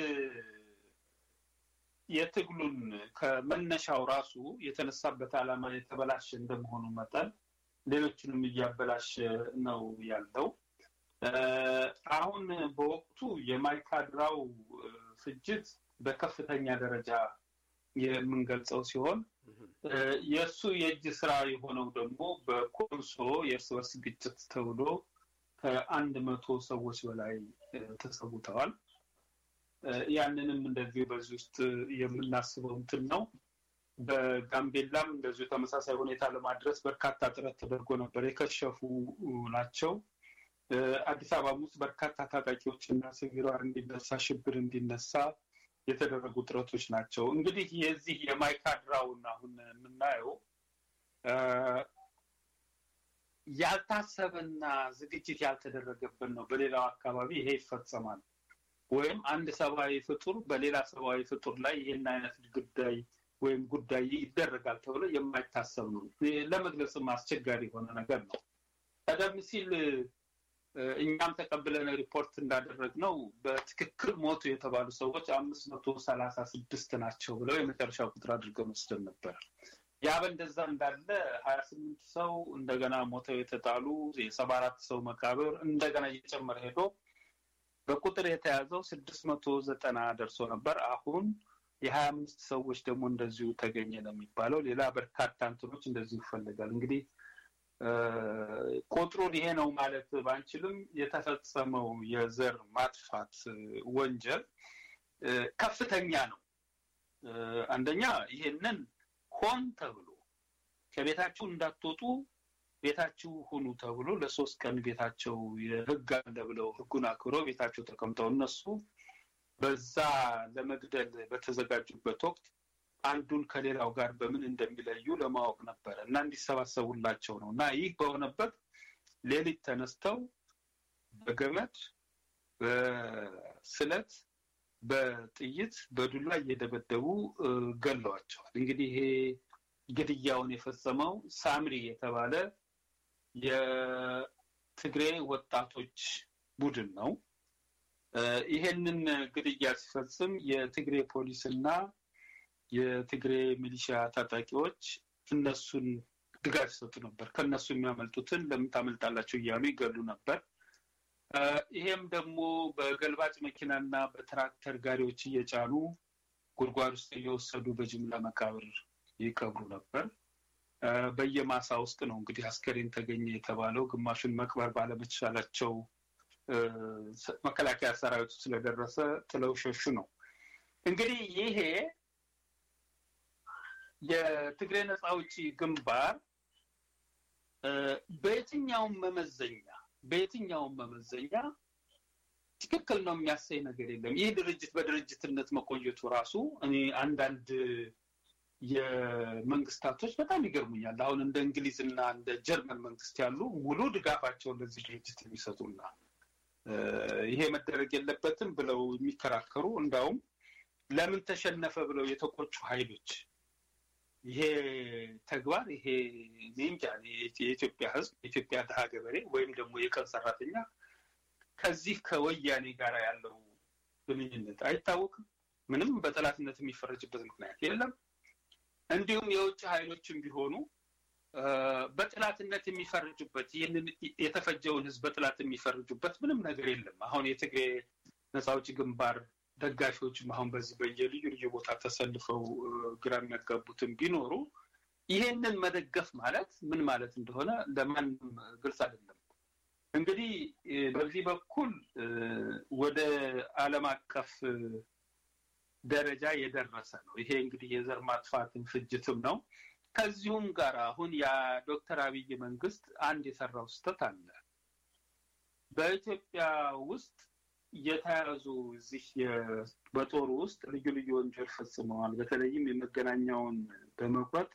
የትግሉን ከመነሻው ራሱ የተነሳበት ዓላማ የተበላሸ እንደመሆኑ መጠን ሌሎችንም እያበላሸ ነው ያለው። እ፣ አሁን በወቅቱ የማይካድራው እ፣ ፍጅት በከፍተኛ ደረጃ የምንገልጸው ሲሆን እ፣ የእሱ የእጅ ስራ የሆነው ደግሞ በኮንሶ የእርስ በርስ ግጭት ተብሎ ከአንድ መቶ ሰዎች በላይ እ፣ ተሰውተዋል። ያንንም እንደዚሁ በዚህ ውስጥ የምናስበው እንትን ነው። በጋምቤላም እንደዚሁ ተመሳሳይ ሁኔታ ለማድረስ በርካታ ጥረት ተደርጎ ነበር። የከሸፉ ናቸው። አዲስ አበባም ውስጥ በርካታ ታጣቂዎች እና ሲቪሏር እንዲነሳ ሽብር እንዲነሳ የተደረጉ ጥረቶች ናቸው። እንግዲህ የዚህ የማይካድራውን አሁን የምናየው ያልታሰበና ዝግጅት ያልተደረገበት ነው። በሌላው አካባቢ ይሄ ይፈጸማል። ወይም አንድ ሰብአዊ ፍጡር በሌላ ሰብአዊ ፍጡር ላይ ይህን አይነት ጉዳይ ወይም ጉዳይ ይደረጋል ተብሎ የማይታሰብ ነው። ለመግለጽም አስቸጋሪ የሆነ ነገር ነው። ቀደም ሲል እኛም ተቀብለን ሪፖርት እንዳደረግ ነው በትክክል ሞቱ የተባሉ ሰዎች አምስት መቶ ሰላሳ ስድስት ናቸው ብለው የመጨረሻ ቁጥር አድርገው መስደን ነበር። ያ በእንደዛ እንዳለ ሀያ ስምንት ሰው እንደገና ሞተው የተጣሉ የሰባ አራት ሰው መቃብር እንደገና እየጨመረ ሄዶ በቁጥር የተያዘው ስድስት መቶ ዘጠና ደርሶ ነበር። አሁን የሀያ አምስት ሰዎች ደግሞ እንደዚሁ ተገኘ ነው የሚባለው። ሌላ በርካታ እንትኖች እንደዚሁ ይፈልጋል። እንግዲህ ቁጥሩን ይሄ ነው ማለት ባንችልም የተፈጸመው የዘር ማጥፋት ወንጀል ከፍተኛ ነው። አንደኛ ይሄንን ሆን ተብሎ ከቤታችሁ እንዳትወጡ ቤታችሁ ሁኑ ተብሎ ለሶስት ቀን ቤታቸው የህግ አለ ብለው ህጉን አክብረው ቤታቸው ተቀምጠው እነሱ በዛ ለመግደል በተዘጋጁበት ወቅት አንዱን ከሌላው ጋር በምን እንደሚለዩ ለማወቅ ነበረ እና እንዲሰባሰቡላቸው ነው እና ይህ በሆነበት ሌሊት ተነስተው በገመድ በስለት በጥይት በዱላ እየደበደቡ ገለዋቸዋል። እንግዲህ ይሄ ግድያውን የፈጸመው ሳምሪ የተባለ የትግሬ ወጣቶች ቡድን ነው። ይሄንን ግድያ ሲፈጽም የትግሬ ፖሊስና የትግሬ ሚሊሻ ታጣቂዎች እነሱን ድጋፍ ይሰጡ ነበር። ከእነሱ የሚያመልጡትን ለምን ታመልጣላቸው እያሉ ይገሉ ነበር። ይሄም ደግሞ በገልባጭ መኪናና በትራክተር ጋሪዎች እየጫኑ ጉድጓድ ውስጥ እየወሰዱ በጅምላ መቃብር ይቀብሩ ነበር። በየማሳ ውስጥ ነው እንግዲህ አስከሬን ተገኘ የተባለው። ግማሹን መቅበር ባለመቻላቸው መከላከያ ሰራዊቱ ስለደረሰ ጥለው ሸሹ ነው። እንግዲህ ይሄ የትግሬ ነፃ አውጪ ግንባር በየትኛውም መመዘኛ በየትኛውም መመዘኛ ትክክል ነው የሚያሳይ ነገር የለም። ይህ ድርጅት በድርጅትነት መቆየቱ ራሱ እኔ አንዳንድ የመንግስታቶች በጣም ይገርሙኛል። አሁን እንደ እንግሊዝ እና እንደ ጀርመን መንግስት ያሉ ሙሉ ድጋፋቸውን ለዚህ ድርጅት የሚሰጡና ይሄ መደረግ የለበትም ብለው የሚከራከሩ እንዳውም ለምን ተሸነፈ ብለው የተቆጩ ኃይሎች ይሄ ተግባር ይሄ እንጃ የኢትዮጵያ ሕዝብ የኢትዮጵያ ድሀ ገበሬ ወይም ደግሞ የቀን ሰራተኛ ከዚህ ከወያኔ ጋር ያለው ግንኙነት አይታወቅም። ምንም በጠላትነት የሚፈረጅበት ምክንያት የለም። እንዲሁም የውጭ ኃይሎችም ቢሆኑ በጥላትነት የሚፈርጁበት ይህንን የተፈጀውን ህዝብ በጥላት የሚፈርጁበት ምንም ነገር የለም። አሁን የትግሬ ነፃ አውጪ ግንባር ደጋፊዎችም አሁን በዚህ በየልዩ ልዩ ቦታ ተሰልፈው ግራ የሚያጋቡትን ቢኖሩ ይሄንን መደገፍ ማለት ምን ማለት እንደሆነ ለማንም ግልጽ አይደለም። እንግዲህ በዚህ በኩል ወደ ዓለም አቀፍ ደረጃ የደረሰ ነው። ይሄ እንግዲህ የዘር ማጥፋትን ፍጅትም ነው። ከዚሁም ጋር አሁን የዶክተር አብይ መንግስት አንድ የሰራው ስህተት አለ። በኢትዮጵያ ውስጥ የተያዙ እዚህ በጦሩ ውስጥ ልዩ ልዩ ወንጀል ፈጽመዋል። በተለይም የመገናኛውን በመቁረጥ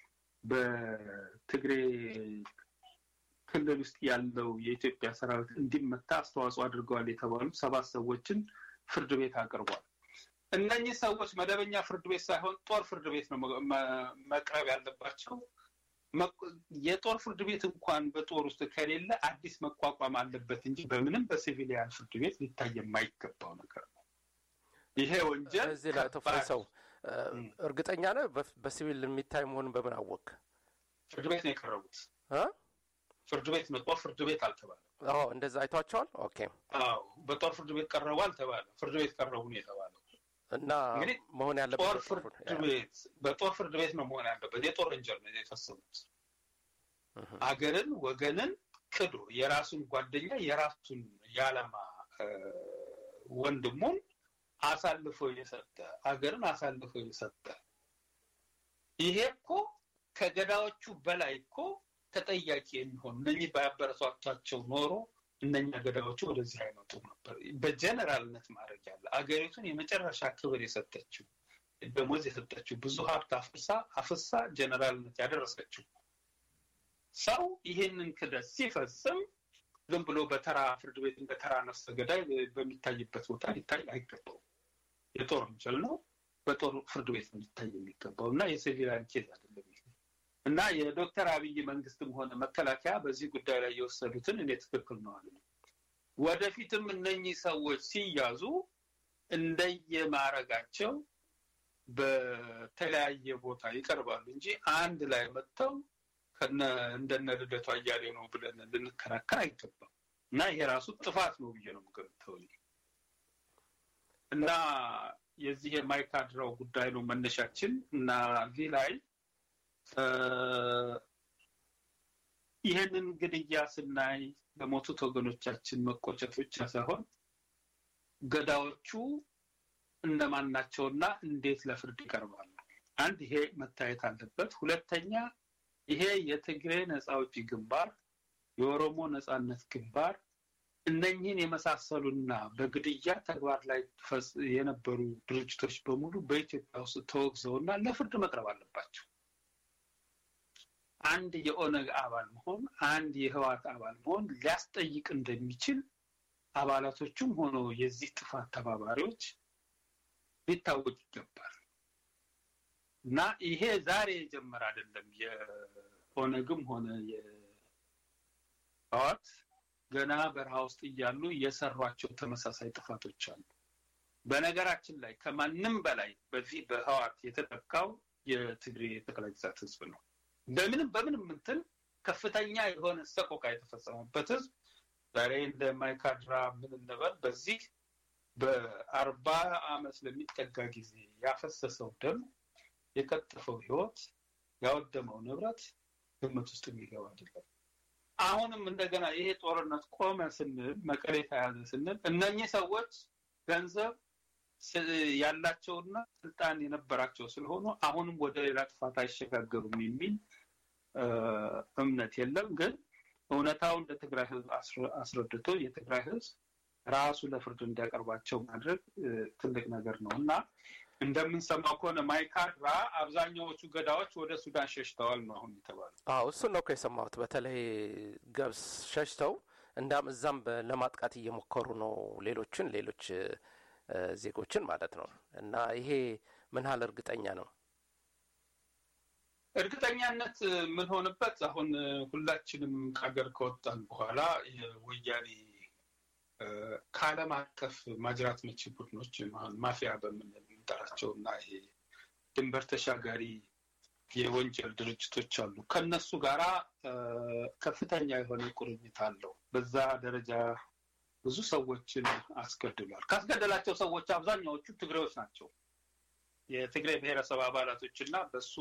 በትግሬ ክልል ውስጥ ያለው የኢትዮጵያ ሰራዊት እንዲመታ አስተዋጽኦ አድርገዋል የተባሉ ሰባት ሰዎችን ፍርድ ቤት አቅርቧል። እነኚህ ሰዎች መደበኛ ፍርድ ቤት ሳይሆን ጦር ፍርድ ቤት ነው መቅረብ ያለባቸው። የጦር ፍርድ ቤት እንኳን በጦር ውስጥ ከሌለ አዲስ መቋቋም አለበት እንጂ በምንም በሲቪሊያን ፍርድ ቤት ሊታይ የማይገባው ነገር ነው። ይሄ ወንጀል እዚህ ላይ ተፈሰው እርግጠኛ ነህ? በሲቪል የሚታይ መሆኑን በምን አወቅ? ፍርድ ቤት ነው የቀረቡት። ፍርድ ቤት ነው፣ ጦር ፍርድ ቤት አልተባለም። አዎ እንደዛ አይቷቸዋል። ኦኬ። አዎ በጦር ፍርድ ቤት ቀረቡ አልተባለም። ፍርድ ቤት ቀረቡ ነው የተባለው። እና መሆን ያለበት ጦር ፍርድ ቤት በጦር ፍርድ ቤት ነው መሆን ያለበት። የጦር ወንጀል ነው የፈጸሙት። አገርን ወገንን ክዶ የራሱን ጓደኛ የራሱን የዓላማ ወንድሙን አሳልፎ የሰጠ አገርን አሳልፎ የሰጠ ይሄ እኮ ከገዳዎቹ በላይ እኮ ተጠያቂ የሚሆን እነኚህ ባያበረቷቸው ኖሮ እነኛ ገዳዎቹ ወደዚህ አይመጡም ነበር። በጀነራልነት ማድረግ ያለ አገሪቱን የመጨረሻ ክብር የሰጠችው ደሞዝ የሰጠችው ብዙ ሀብት አፍሳ አፍሳ ጀነራልነት ያደረሰችው ሰው ይህንን ክደት ሲፈጽም ዝም ብሎ በተራ ፍርድ ቤት እንደ ተራ ነፍሰ ገዳይ በሚታይበት ቦታ ሊታይ አይገባውም። የጦር ወንጀል ነው። በጦር ፍርድ ቤት ነው ሊታይ የሚገባው እና የሲቪላን ኬዝ አይደለም ይሄ እና የዶክተር አብይ መንግስትም ሆነ መከላከያ በዚህ ጉዳይ ላይ የወሰዱትን እኔ ትክክል ነው አለ። ወደፊትም እነኚህ ሰዎች ሲያዙ እንደየማረጋቸው በተለያየ ቦታ ይቀርባሉ እንጂ አንድ ላይ መጥተው እንደነ ልደቱ አያሌው ነው ብለን ልንከራከር አይገባም እና ይሄ ራሱ ጥፋት ነው ብዬ ነው የምገምተው እና የዚህ የማይካድራው ጉዳይ ነው መነሻችን እና እዚህ ላይ ይህንን ግድያ ስናይ ለሞቱት ወገኖቻችን መቆጨት ብቻ ሳይሆን ገዳዎቹ እነማን ናቸውና እንዴት ለፍርድ ይቀርባሉ? አንድ ይሄ መታየት አለበት። ሁለተኛ ይሄ የትግሬ ነፃ አውጪ ግንባር፣ የኦሮሞ ነፃነት ግንባር እነኝህን የመሳሰሉና በግድያ ተግባር ላይ የነበሩ ድርጅቶች በሙሉ በኢትዮጵያ ውስጥ ተወግዘውና ለፍርድ መቅረብ አለባቸው። አንድ የኦነግ አባል መሆን አንድ የህዋት አባል መሆን ሊያስጠይቅ እንደሚችል አባላቶቹም ሆኖ የዚህ ጥፋት ተባባሪዎች ሊታወቅ ይገባል እና ይሄ ዛሬ የጀመረ አይደለም። የኦነግም ሆነ የህዋት ገና በረሃ ውስጥ እያሉ የሰሯቸው ተመሳሳይ ጥፋቶች አሉ። በነገራችን ላይ ከማንም በላይ በዚህ በህዋት የተጠቃው የትግሬ ጠቅላይ ግዛት ህዝብ ነው። በምንም በምንም እንትን ከፍተኛ የሆነ ሰቆቃ የተፈጸመበት ህዝብ ዛሬ እንደ ማይካድራ ምን እንበል በዚህ በአርባ አመት ለሚጠጋ ጊዜ ያፈሰሰው ደም የቀጠፈው ህይወት ያወደመው ንብረት ግምት ውስጥ የሚገባ አይደለም። አሁንም እንደገና ይሄ ጦርነት ቆመ ስንል መቀሌ ተያዘ ስንል እነኚህ ሰዎች ገንዘብ ያላቸውና ስልጣን የነበራቸው ስለሆኑ አሁንም ወደ ሌላ ጥፋት አይሸጋገሩም የሚል እምነት የለም። ግን እውነታውን ለትግራይ ህዝብ አስረድቶ የትግራይ ህዝብ ራሱ ለፍርድ እንዲያቀርባቸው ማድረግ ትልቅ ነገር ነው እና እንደምንሰማው ከሆነ ማይካድራ አብዛኛዎቹ ገዳዎች ወደ ሱዳን ሸሽተዋል ነው አሁን የተባለው። አዎ እሱን ነው እኮ የሰማሁት። በተለይ ገብስ ሸሽተው እንዳም እዛም ለማጥቃት እየሞከሩ ነው ሌሎችን ሌሎች ዜጎችን ማለት ነው። እና ይሄ ምን ያህል እርግጠኛ ነው? እርግጠኛነት የምንሆንበት አሁን ሁላችንም ከሀገር ከወጣን በኋላ የወያኔ ከዓለም አቀፍ ማጅራት መቺ ቡድኖች ማፊያ በምንል የምንጠራቸው እና ይሄ ድንበር ተሻጋሪ የወንጀል ድርጅቶች አሉ። ከነሱ ጋራ ከፍተኛ የሆነ ቁርኝት አለው። በዛ ደረጃ ብዙ ሰዎችን አስገድሏል። ካስገደላቸው ሰዎች አብዛኛዎቹ ትግሬዎች ናቸው። የትግሬ ብሔረሰብ አባላቶች እና በሱ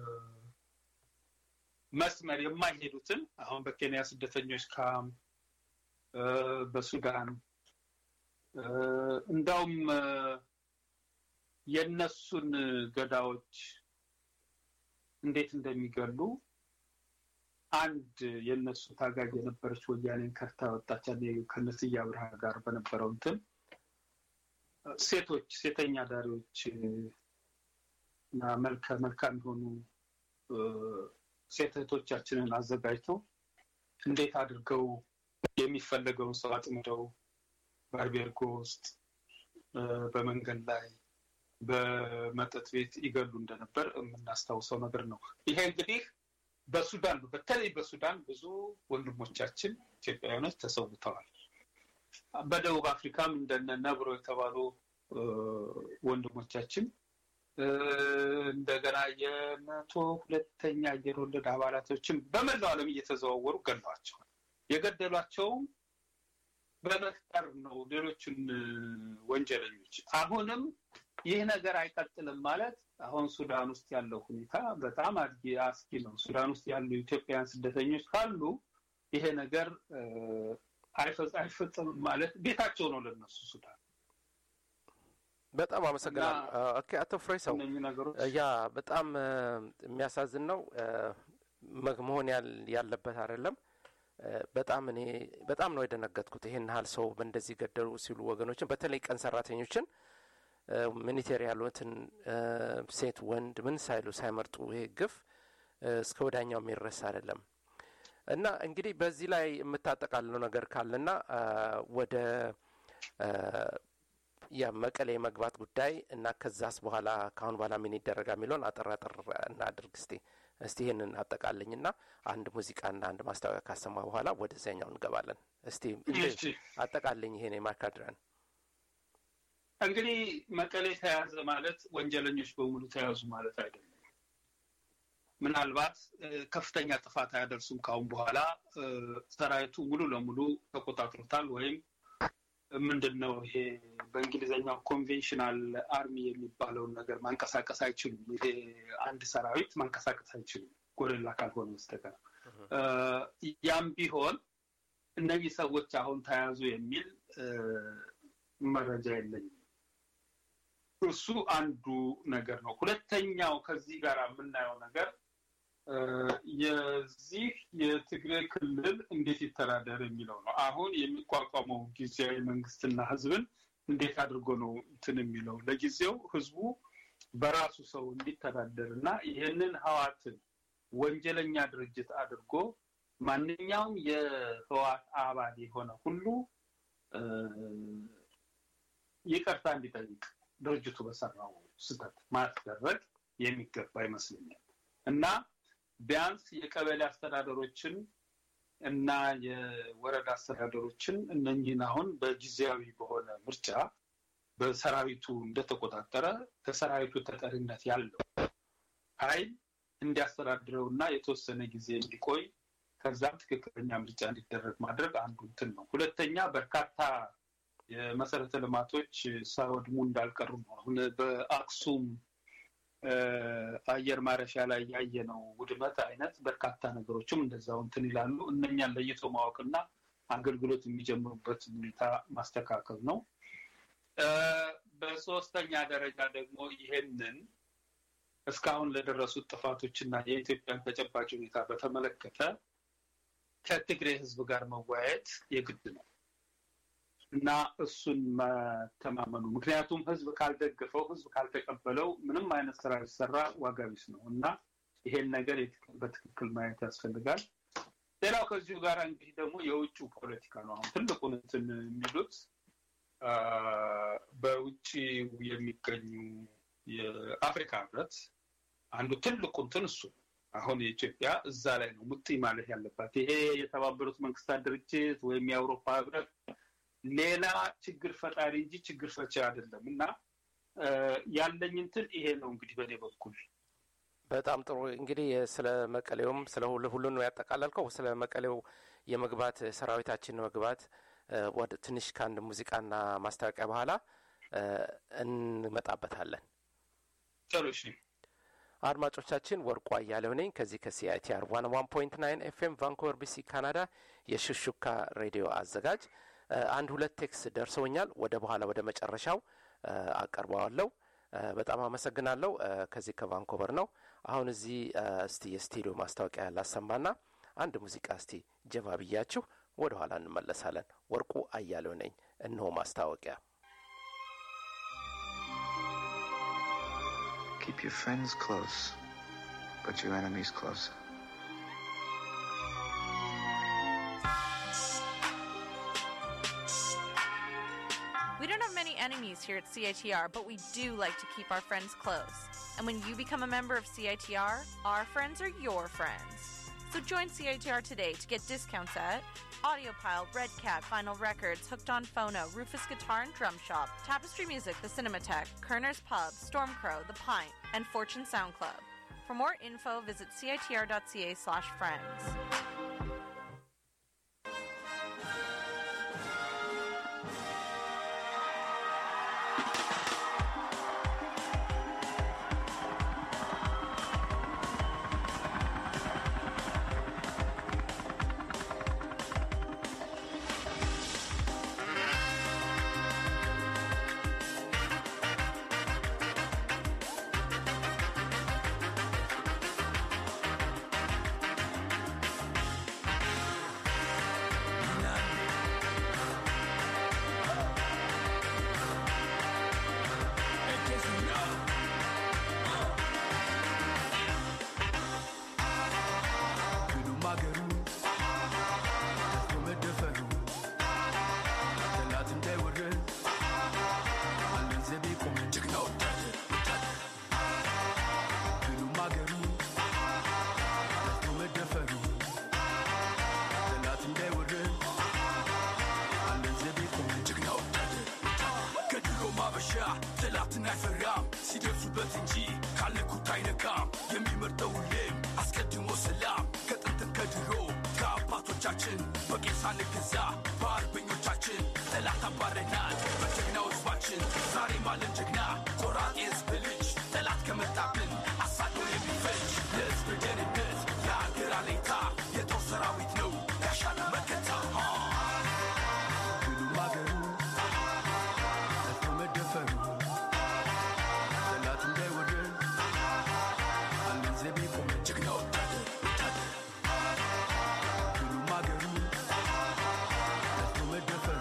መስመር የማይሄዱትን አሁን በኬንያ ስደተኞች ካምፕ በሱዳን እንዳውም የነሱን ገዳዎች እንዴት እንደሚገሉ አንድ የነሱ ታጋጅ የነበረች ወያኔን ከርታ ወጣች ከነስዬ አብርሃ ጋር በነበረው እንትን ሴቶች ሴተኛ ዳሪዎች እና መልከ መልካም የሆኑ ሴት እህቶቻችንን አዘጋጅተው እንዴት አድርገው የሚፈለገውን ሰው አጥምደው ባርቤርጎ ውስጥ በመንገድ ላይ በመጠጥ ቤት ይገሉ እንደነበር የምናስታውሰው ነገር ነው። ይሄ እንግዲህ በሱዳን በተለይ በሱዳን ብዙ ወንድሞቻችን ኢትዮጵያውያኖች ተሰውተዋል። በደቡብ አፍሪካም እንደነ ነብሮ የተባሉ ወንድሞቻችን እንደገና የመቶ ሁለተኛ አየር ወለድ አባላቶችን በመላው ዓለም እየተዘዋወሩ ገለዋቸዋል። የገደሏቸውም በመፍጠር ነው ሌሎችን ወንጀለኞች። አሁንም ይህ ነገር አይቀጥልም ማለት አሁን ሱዳን ውስጥ ያለው ሁኔታ በጣም አድጊ አስጊ ነው። ሱዳን ውስጥ ያሉ ኢትዮጵያውያን ስደተኞች ካሉ ይሄ ነገር አይፈጸምም ማለት ቤታቸው ነው ለነሱ ሱዳን በጣም አመሰግናለሁ። ኦኬ አቶ ፍሬ ሰው እነኚህ ነገሮች ያ በጣም እ፣ የሚያሳዝን ነው እ፣ መግ- መሆን ያል- ያለበት አይደለም። እ፣ በጣም እኔ በጣም ነው የደነገጥኩት። ይሄን ያህል ሰው በእንደዚህ ገደሉ ሲሉ ወገኖችን በተለይ ቀን ሰራተኞችን እ፣ ሚኒቴር ያሉትን እ፣ ሴት ወንድ ምን ሳይሉ ሳይመርጡ ይሄ ግፍ እ፣ እስከ ወዳኛው የሚረሳ አይደለም። እና እንግዲህ በዚህ ላይ የምታጠቃልለው ነገር ካለና አ፣ ወደ አ፣ የመቀሌ መግባት ጉዳይ እና ከዛስ በኋላ ከአሁን በኋላ ምን ይደረጋ የሚለውን አጠር አጠር እናድርግ እስቲ እስቲ ይህንን አጠቃልኝና አንድ ሙዚቃና አንድ ማስታወቂያ ካሰማ በኋላ ወደዚያኛው እንገባለን። እስቲ እንደ- እሺ። አጠቃልኝ ይሄን የማካድረን እንግዲህ መቀሌ ተያዘ ማለት ወንጀለኞች በሙሉ ተያዙ ማለት አይደለም። ምናልባት እ፣ ከፍተኛ ጥፋት አያደርሱም ካሁን በኋላ እ፣ ሰራዊቱ ሙሉ ለሙሉ ተቆጣጥሮታል ወይም ምንድን ነው ይሄ በእንግሊዝኛው ኮንቬንሽናል አርሚ የሚባለውን ነገር ማንቀሳቀስ አይችሉም። ይሄ አንድ ሰራዊት ማንቀሳቀስ አይችሉም ጎደላ ካልሆነ በስተቀር እ፣ ያም ቢሆን እነዚህ ሰዎች አሁን ተያዙ የሚል እ፣ መረጃ የለኝም። እሱ አንዱ ነገር ነው። ሁለተኛው ከዚህ ጋር የምናየው ነገር እ፣ የዚህ የትግራይ ክልል እንዴት ይተዳደር የሚለው ነው። አሁን የሚቋቋመው ጊዜያዊ መንግስትና ህዝብን እንዴት አድርጎ ነው እንትን የሚለው ለጊዜው ህዝቡ በራሱ ሰው እንዲተዳደር እና ይህንን ህዋትን ወንጀለኛ ድርጅት አድርጎ ማንኛውም የህዋት አባል የሆነ ሁሉ እ፣ ይቅርታ እንዲጠይቅ ድርጅቱ በሰራው ስህተት ማስደረግ የሚገባ ይመስለኛል እና ቢያንስ የቀበሌ አስተዳደሮችን እና የወረዳ አስተዳደሮችን እነኝህን አሁን በጊዜያዊ በሆነ ምርጫ በሰራዊቱ እንደተቆጣጠረ ከሰራዊቱ ተጠሪነት ያለው ኃይል እንዲያስተዳድረው እና የተወሰነ ጊዜ እንዲቆይ ከዛም ትክክለኛ ምርጫ እንዲደረግ ማድረግ አንዱ እንትን ነው። ሁለተኛ በርካታ የመሰረተ ልማቶች ሳይወድሙ እንዳልቀሩ ነው። አሁን በአክሱም እ፣ አየር ማረፊያ ላይ ያየነው ውድመት አይነት በርካታ ነገሮችም እንደዛው እንትን ይላሉ። እነኛን ለይቶ ማወቅና አገልግሎት የሚጀምሩበት ሁኔታ ማስተካከል ነው። እ፣ በሶስተኛ ደረጃ ደግሞ ይሄንን እስካሁን ለደረሱት ጥፋቶችና የኢትዮጵያን ተጨባጭ ሁኔታ በተመለከተ ከትግሬ ሕዝብ ጋር መወያየት የግድ ነው እና እሱን መተማመኑ ምክንያቱም ሕዝብ ካልደገፈው ሕዝብ ካልተቀበለው ምንም አይነት ስራ ሊሰራ ዋጋ ቢስ ነው እና ይሄን ነገር የትክ- በትክክል ማየት ያስፈልጋል። ሌላው ከዚሁ ጋር እንግዲህ ደግሞ የውጭ ፖለቲካ ነው። አሁን ትልቁን እንትን የሚሉት አ፣ በውጭ የሚገኙ የአፍሪካ ህብረት አንዱ ትልቁ እንትን እሱ ነው። አሁን የኢትዮጵያ እዛ ላይ ነው ሙጥኝ ማለት ያለባት። ይሄ የተባበሩት መንግስታት ድርጅት ወይም የአውሮፓ ህብረት ሌላ ችግር ፈጣሪ እንጂ ችግር ፈቺ አይደለም እና እ፣ ያለኝ እንትን ይሄ ነው እንግዲህ በእኔ በኩል በጣም ጥሩ እንግዲህ ስለ መቀሌውም ስለ ሁሉ ሁሉን ነው ያጠቃለልከው። ስለ መቀሌው የመግባት ሰራዊታችን መግባት እ፣ ወደ ትንሽ ከአንድ ሙዚቃና ማስታወቂያ በኋላ እ፣ እንመጣበታለን። ጥሩ እሺ። አድማጮቻችን ወርቁ አያሌው ነኝ ከዚህ ከሲአይቲአር ዋን ዋን ፖይንት ናይን ኤፍኤም ቫንኮቨር ቢሲ ካናዳ የሹሹካ ሬዲዮ አዘጋጅ እ፣ አንድ ሁለት ቴክስ ደርሰውኛል። ወደ በኋላ ወደ መጨረሻው እ፣ አቀርበዋለሁ። እ፣ በጣም አመሰግናለሁ። እ፣ ከዚህ ከቫንኮቨር ነው። አሁን እዚህ እ፣ እስቲ የስቱዲዮ ማስታወቂያ ላሰማና አንድ ሙዚቃ እስቲ ጀባ ብያችሁ ወደ ኋላ እንመለሳለን። ወርቁ አያሌው ነኝ። እነሆ ማስታወቂያ Keep your friends close, but your enemies closer. We don't have many enemies here at CITR, but we do like to keep our friends close. And when you become a member of CITR, our friends are your friends. So join CITR today to get discounts at Audiopile, Red Cat, Vinyl Records, Hooked on Phono, Rufus Guitar and Drum Shop, Tapestry Music, The Cinematheque, Kerner's Pub, Stormcrow, The Pint, and Fortune Sound Club. For more info, visit citr.ca slash friends. ጠላትን አይፈራም ሲደርሱበት እንጂ ካለኩት አይነካም የሚመርጠው ሁሌም አስቀድሞ ሰላም ከጥንትም ከድሮ ከአባቶቻችን በቄስ ሳንገዛ በአርበኞቻችን ጠላት አባረናል በጀግናው ህዝባችን ዛሬም አለን ጀግና ቆራጥ የህዝብ ልጅ ጠላት ከመጣብን አሳዶ የሚፈጅ ለህዝብ ደህንነት የአገር አለኝታ የጦር ሰራዊት ነው ጋሻና መከታ ሁሉም አገሩ ጠፍቶ መደፈሩ ጠላት እንዳይወረን አለን ዘብ የቆመ ጀግና ወታደር ወታደር ሁሉም አገሩ ጠፍቶ መደፈሩ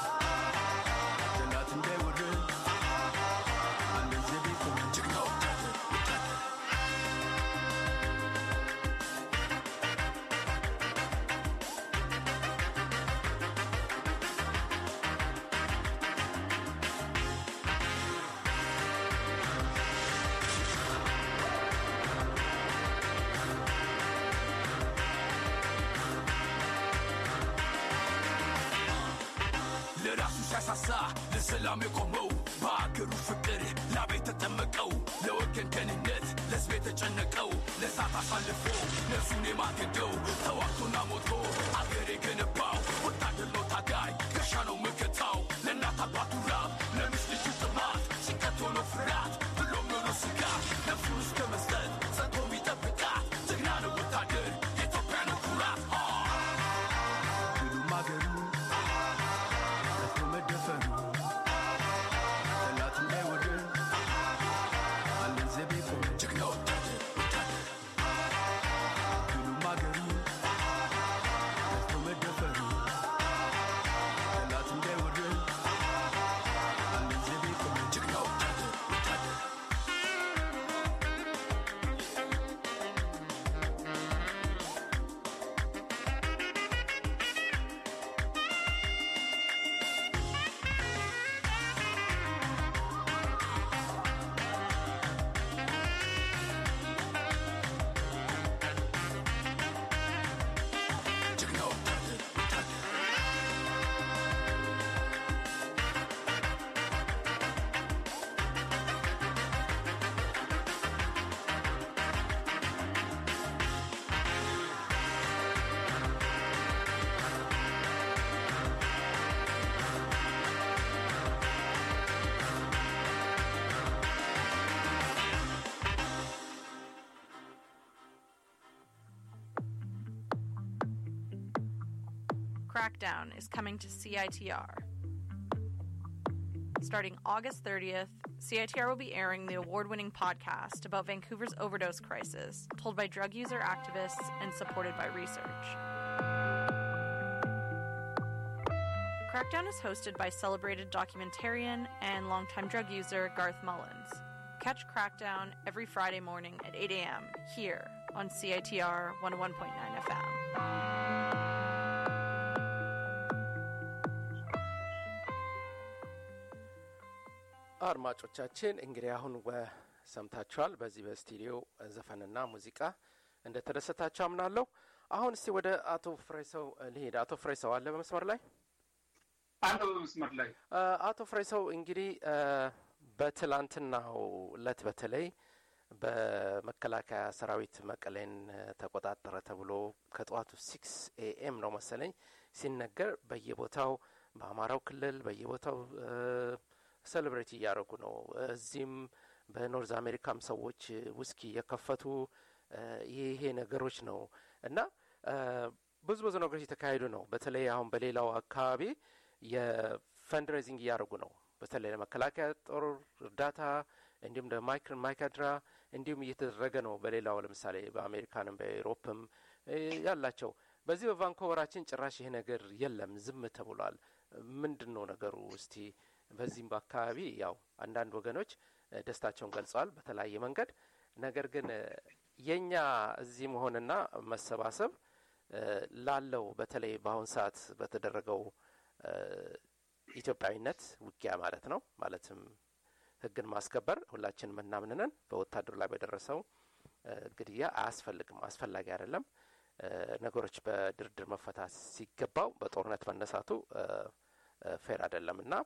ጠላት እንዳይወረን አለን ዘብ የቆመ ጀግና ወታደር ወታደር ለራሱ ሲያሳሳ ለሰላም የቆመው በአገሩ ፍቅር ላቤ ተጠመቀው ለወገን ደህንነት ለሕዝብ የተጨነቀው ለእሳት አሳልፎ ነፍሱን የማገደው ተዋግቶና ሞቶ አገር የገነባው ወታደር ነው ታጋይ ጋሻ ነው መከታው ለእናት አባቱ ራብ ለሚስት ልጁ ጥማት ጭንቀት ሆኖ ፍርሃት ብሎም ሆኖ ስጋት ነፍሱን እስከ መስጠት ጸንቶ የሚጠብቃት ጀግና ነው ወታደር የኢትዮጵያ ነው ኩራት ሁሉም አገሩ ጠፍቶ መደፈሩ ጠላት እንዳይወረን አለን ዘብ የቆመ ጀግና ወታደር ወታደር ሁሉም አገሩ ጠፍቶ መደፈሩ ጠላት እንዳይወረን አለን ዘብ የቆመ ጀግና ወታደር ወታደር ጀግና ወታደር ወታደር Crackdown is coming to CITR. Starting August 30th, CITR will be airing the award winning podcast about Vancouver's overdose crisis, told by drug user activists and supported by research. Crackdown is hosted by celebrated documentarian and longtime drug user Garth Mullins. Catch Crackdown every Friday morning at 8 a.m. here on CITR 101.9 FM. አድማጮቻችን እንግዲህ አሁን ወ- ሰምታችኋል። በዚህ በስቱዲዮ ዘፈንና ሙዚቃ እንደተደሰታችሁ አምናለሁ። አሁን እስቲ ወደ አቶ ፍሬሰው ልሄድ። አቶ ፍሬሰው አለ በመስመር ላይ? አንተ በመስመር ላይ አ፣ አቶ ፍሬሰው እንግዲህ አ፣ በትላንትናው እለት በተለይ በመከላከያ ሰራዊት መቀሌን አ፣ ተቆጣጠረ ተብሎ ከጠዋቱ ሲክስ ኤኤም ነው መሰለኝ ሲነገር በየቦታው በአማራው ክልል በየቦታው ሴሌብሬት እያደረጉ ነው። እዚህም በኖርዝ አሜሪካም ሰዎች ውስኪ እየከፈቱ አ፣ ይሄ ነገሮች ነው እና አ፣ ብዙ ብዙ ነገሮች የተካሄዱ ነው። በተለይ አሁን በሌላው አካባቢ የፈንድሬዚንግ እያደረጉ ነው። በተለይ ለመከላከያ ጦር እርዳታ እንዲሁም ለማይክር ማይካድራ እንዲሁም እየተደረገ ነው። በሌላው ለምሳሌ በአሜሪካንም በኤሮፕም እ፣ ያላቸው በዚህ በቫንኮቨራችን ጭራሽ ይሄ ነገር የለም፣ ዝም ተብሏል። ምንድን ነው ነገሩ? እስቲ በዚህም በአካባቢ ያው አንዳንድ ወገኖች እ፣ ደስታቸውን ገልጸዋል በተለያየ መንገድ። ነገር ግን እ፣ የእኛ እዚህ መሆንና መሰባሰብ እ፣ ላለው በተለይ በአሁን ሰዓት በተደረገው እ፣ ኢትዮጵያዊነት ውጊያ ማለት ነው ማለትም ሕግን ማስከበር ሁላችንም እናምንነን በወታደሩ ላይ በደረሰው እ፣ ግድያ አያስፈልግም፣ አስፈላጊ አይደለም። እ፣ ነገሮች በድርድር መፈታት ሲገባው በጦርነት መነሳቱ እ፣ እ፣ ፌር አይደለም እና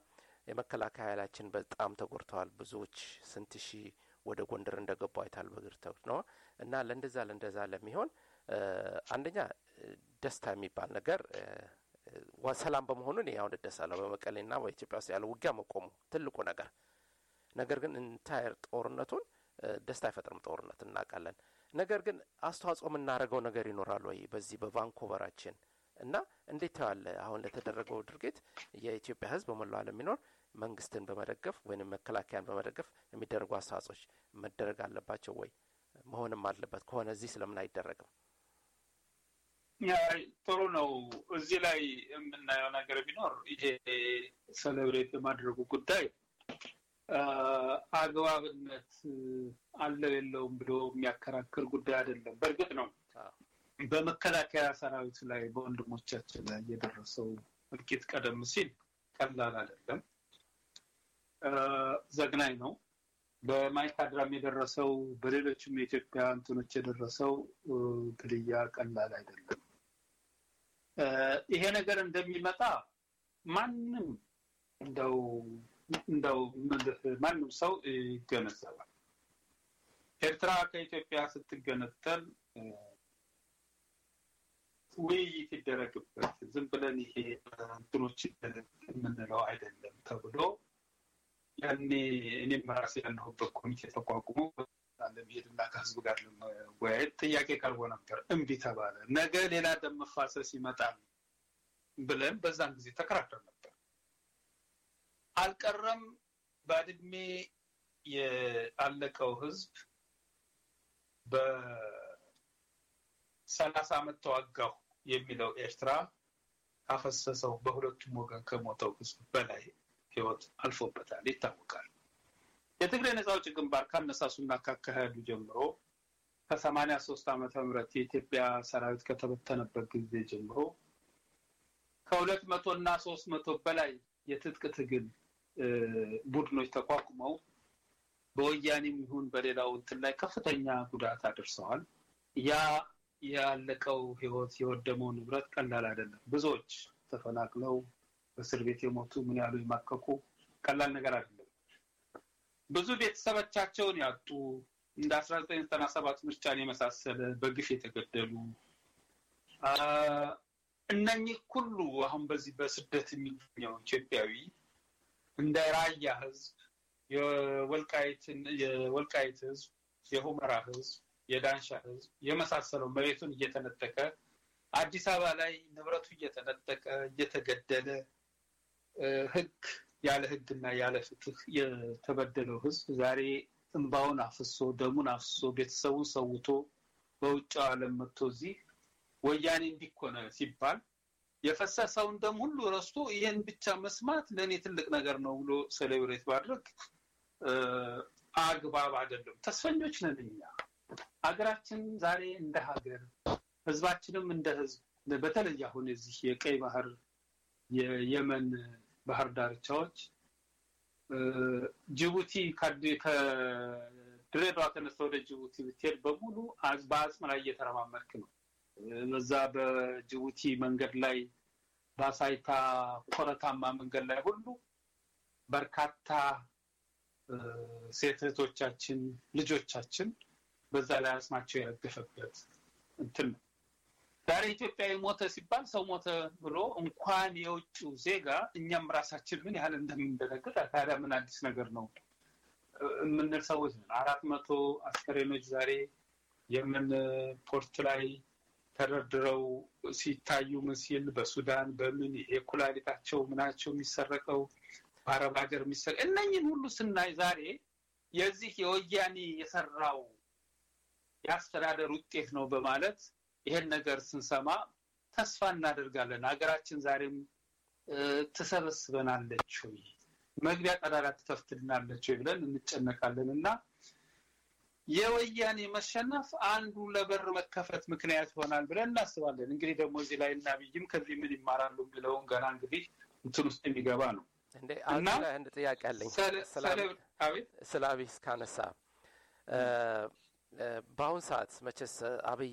የመከላከያ ኃይላችን በጣም ተጎድተዋል። ብዙዎች ስንት ሺህ ወደ ጎንደር እንደገቡ አይታል በእግር ተጉ ነው እና ለእንደዛ ለእንደዛ ለሚሆን እ፣ አንደኛ እ፣ ደስታ የሚባል ነገር እ፣ ዋ- ሰላም በመሆኑ እኔ አሁን እደሳለሁ። በመቀሌና በኢትዮጵያ ውስጥ ያለው ውጊያ መቆሙ ትልቁ ነገር። ነገር ግን ኢንታየር ጦርነቱን እ፣ ደስታ አይፈጥርም። ጦርነት እናውቃለን። ነገር ግን አስተዋጽኦ የምናደርገው ነገር ይኖራል ወይ በዚህ በቫንኮቨራችን እና እንዴት ተዋለ አሁን ለተደረገው ድርጊት የኢትዮጵያ ሕዝብ በመላው ዓለም የሚኖር መንግስትን በመደገፍ ወይም መከላከያን በመደገፍ የሚደረጉ አስተዋጽኦች መደረግ አለባቸው ወይ መሆንም አለበት ከሆነ እዚህ ስለምን አይደረግም? ያ ጥሩ ነው። እዚህ ላይ የምናየው ነገር ቢኖር ይሄ ሴሌብሬት የማድረጉ ጉዳይ አ፣ አግባብነት አለው የለውም ብሎ የሚያከራክር ጉዳይ አይደለም። በእርግጥ ነው በመከላከያ ሰራዊት ላይ በወንድሞቻችን ላይ የደረሰው እልቂት ቀደም ሲል ቀላል አይደለም፣ አ፣ ዘግናኝ ነው። በማይካድራም የደረሰው በሌሎችም የኢትዮጵያ እንትኖች የደረሰው እ፣ ግድያ ቀላል አይደለም። እ፣ ይሄ ነገር እንደሚመጣ ማንም እንደው እንደው ምልህ ማንም ሰው ይገነዘባል። ኤርትራ ከኢትዮጵያ ስትገነጠል እ፣ ውይይት ይደረግበት ዝም ብለን ይሄ እንትኖች የምንለው አይደለም ተብሎ ያኔ እኔም ራሴ ያለሁበት ኮሚቴ ተቋቁሞ ለመሄድና ከህዝብ ጋር ለመወያየት ጥያቄ ቀርቦ ነበር። እምቢ ተባለ። ነገ ሌላ ደም መፋሰስ ይመጣል ብለን በዛን ጊዜ ተከራክረን ነበር። አልቀረም። ባድሜ ያለቀው ህዝብ በሰላሳ ዓመት ተዋጋሁ የሚለው ኤርትራ ካፈሰሰው በሁለቱም ወገን ከሞተው ህዝብ በላይ ህይወት አልፎበታል፣ ይታወቃል። የትግራይ ነጻ አውጪ ግንባር ካነሳሱና ካካሄዱ ጀምሮ ከሰማኒያ ሶስት ዓመተ ምህረት የኢትዮጵያ ሰራዊት ከተበተነበት ጊዜ ጀምሮ ከሁለት መቶ እና ሶስት መቶ በላይ የትጥቅ ትግል ቡድኖች ተቋቁመው በወያኔም ይሁን በሌላው እንትን ላይ ከፍተኛ ጉዳት አድርሰዋል። ያ ያለቀው ህይወት የወደመው ንብረት ቀላል አይደለም። ብዙዎች ተፈናቅለው በእስር ቤት የሞቱ ምን ያሉ የማቀቁ ቀላል ነገር አይደለም። ብዙ ቤተሰቦቻቸውን ያጡ እንደ አስራ ዘጠኝ ዘጠና ሰባት ምርጫን የመሳሰለ በግፍ የተገደሉ እነኚህ ሁሉ አሁን በዚህ በስደት የሚገኘው ኢትዮጵያዊ እንደ ራያ ህዝብ፣ የወልቃይት ህዝብ፣ የሁመራ ህዝብ፣ የዳንሻ ህዝብ የመሳሰለው መሬቱን እየተነጠቀ አዲስ አበባ ላይ ንብረቱ እየተነጠቀ እየተገደለ ህግ ያለ ህግና ያለ ፍትህ የተበደለው ህዝብ ዛሬ እንባውን አፍሶ ደሙን አፍሶ ቤተሰቡን ሰውቶ በውጭው ዓለም መጥቶ እዚህ ወያኔ እንዲኮነ ሲባል የፈሰሰውን ደም ሁሉ ረስቶ ይህን ብቻ መስማት ለእኔ ትልቅ ነገር ነው ብሎ ሴሌብሬት ማድረግ አግባብ አይደለም። ተስፈኞች ነን እኛ። ሀገራችን ዛሬ እንደ ሀገር ህዝባችንም እንደ ህዝብ በተለይ አሁን የዚህ የቀይ ባህር የየመን ባህር ዳርቻዎች ጅቡቲ ከድሬዳዋ ተነስተ ወደ ጅቡቲ ብትሄድ በሙሉ በአጽም ላይ እየተረማመድክ ነው። በዛ በጅቡቲ መንገድ ላይ በአሳይታ ኮረታማ መንገድ ላይ ሁሉ በርካታ ሴት እህቶቻችን ልጆቻችን በዛ ላይ አጽማቸው የረገፈበት እንትን ነው። ዛሬ ኢትዮጵያዊ ሞተ ሲባል ሰው ሞተ ብሎ እንኳን የውጭው ዜጋ እኛም ራሳችን ምን ያህል እንደምንደነግጥ ታዲያ ምን አዲስ ነገር ነው የምንል ሰዎች ነን። አራት መቶ አስከሬኖች ዛሬ የምን ፖርት ላይ ተደርድረው ሲታዩ ምስል በሱዳን በምን ይሄ ኩላሊታቸው ምናቸው የሚሰረቀው በአረብ ሀገር የሚሰረ እነኝን ሁሉ ስናይ ዛሬ የዚህ የወያኔ የሰራው የአስተዳደር ውጤት ነው በማለት ይሄን ነገር ስንሰማ ተስፋ እናደርጋለን። ሀገራችን ዛሬም ትሰበስበናለች ወይ መግቢያ ቀዳዳ ትከፍትልናለች ወይ ብለን እንጨነቃለን እና የወያኔ መሸነፍ አንዱ ለበር መከፈት ምክንያት ይሆናል ብለን እናስባለን። እንግዲህ ደግሞ እዚህ ላይ እና ብይም ከዚህ ምን ይማራሉ የሚለውን ገና እንግዲህ እንትን ውስጥ የሚገባ ነው እንዴ አንድ ላይ አንድ ጥያቄ አለኝ ስለ አብይ እስካነሳ በአሁን ሰዓት መቼስ አብይ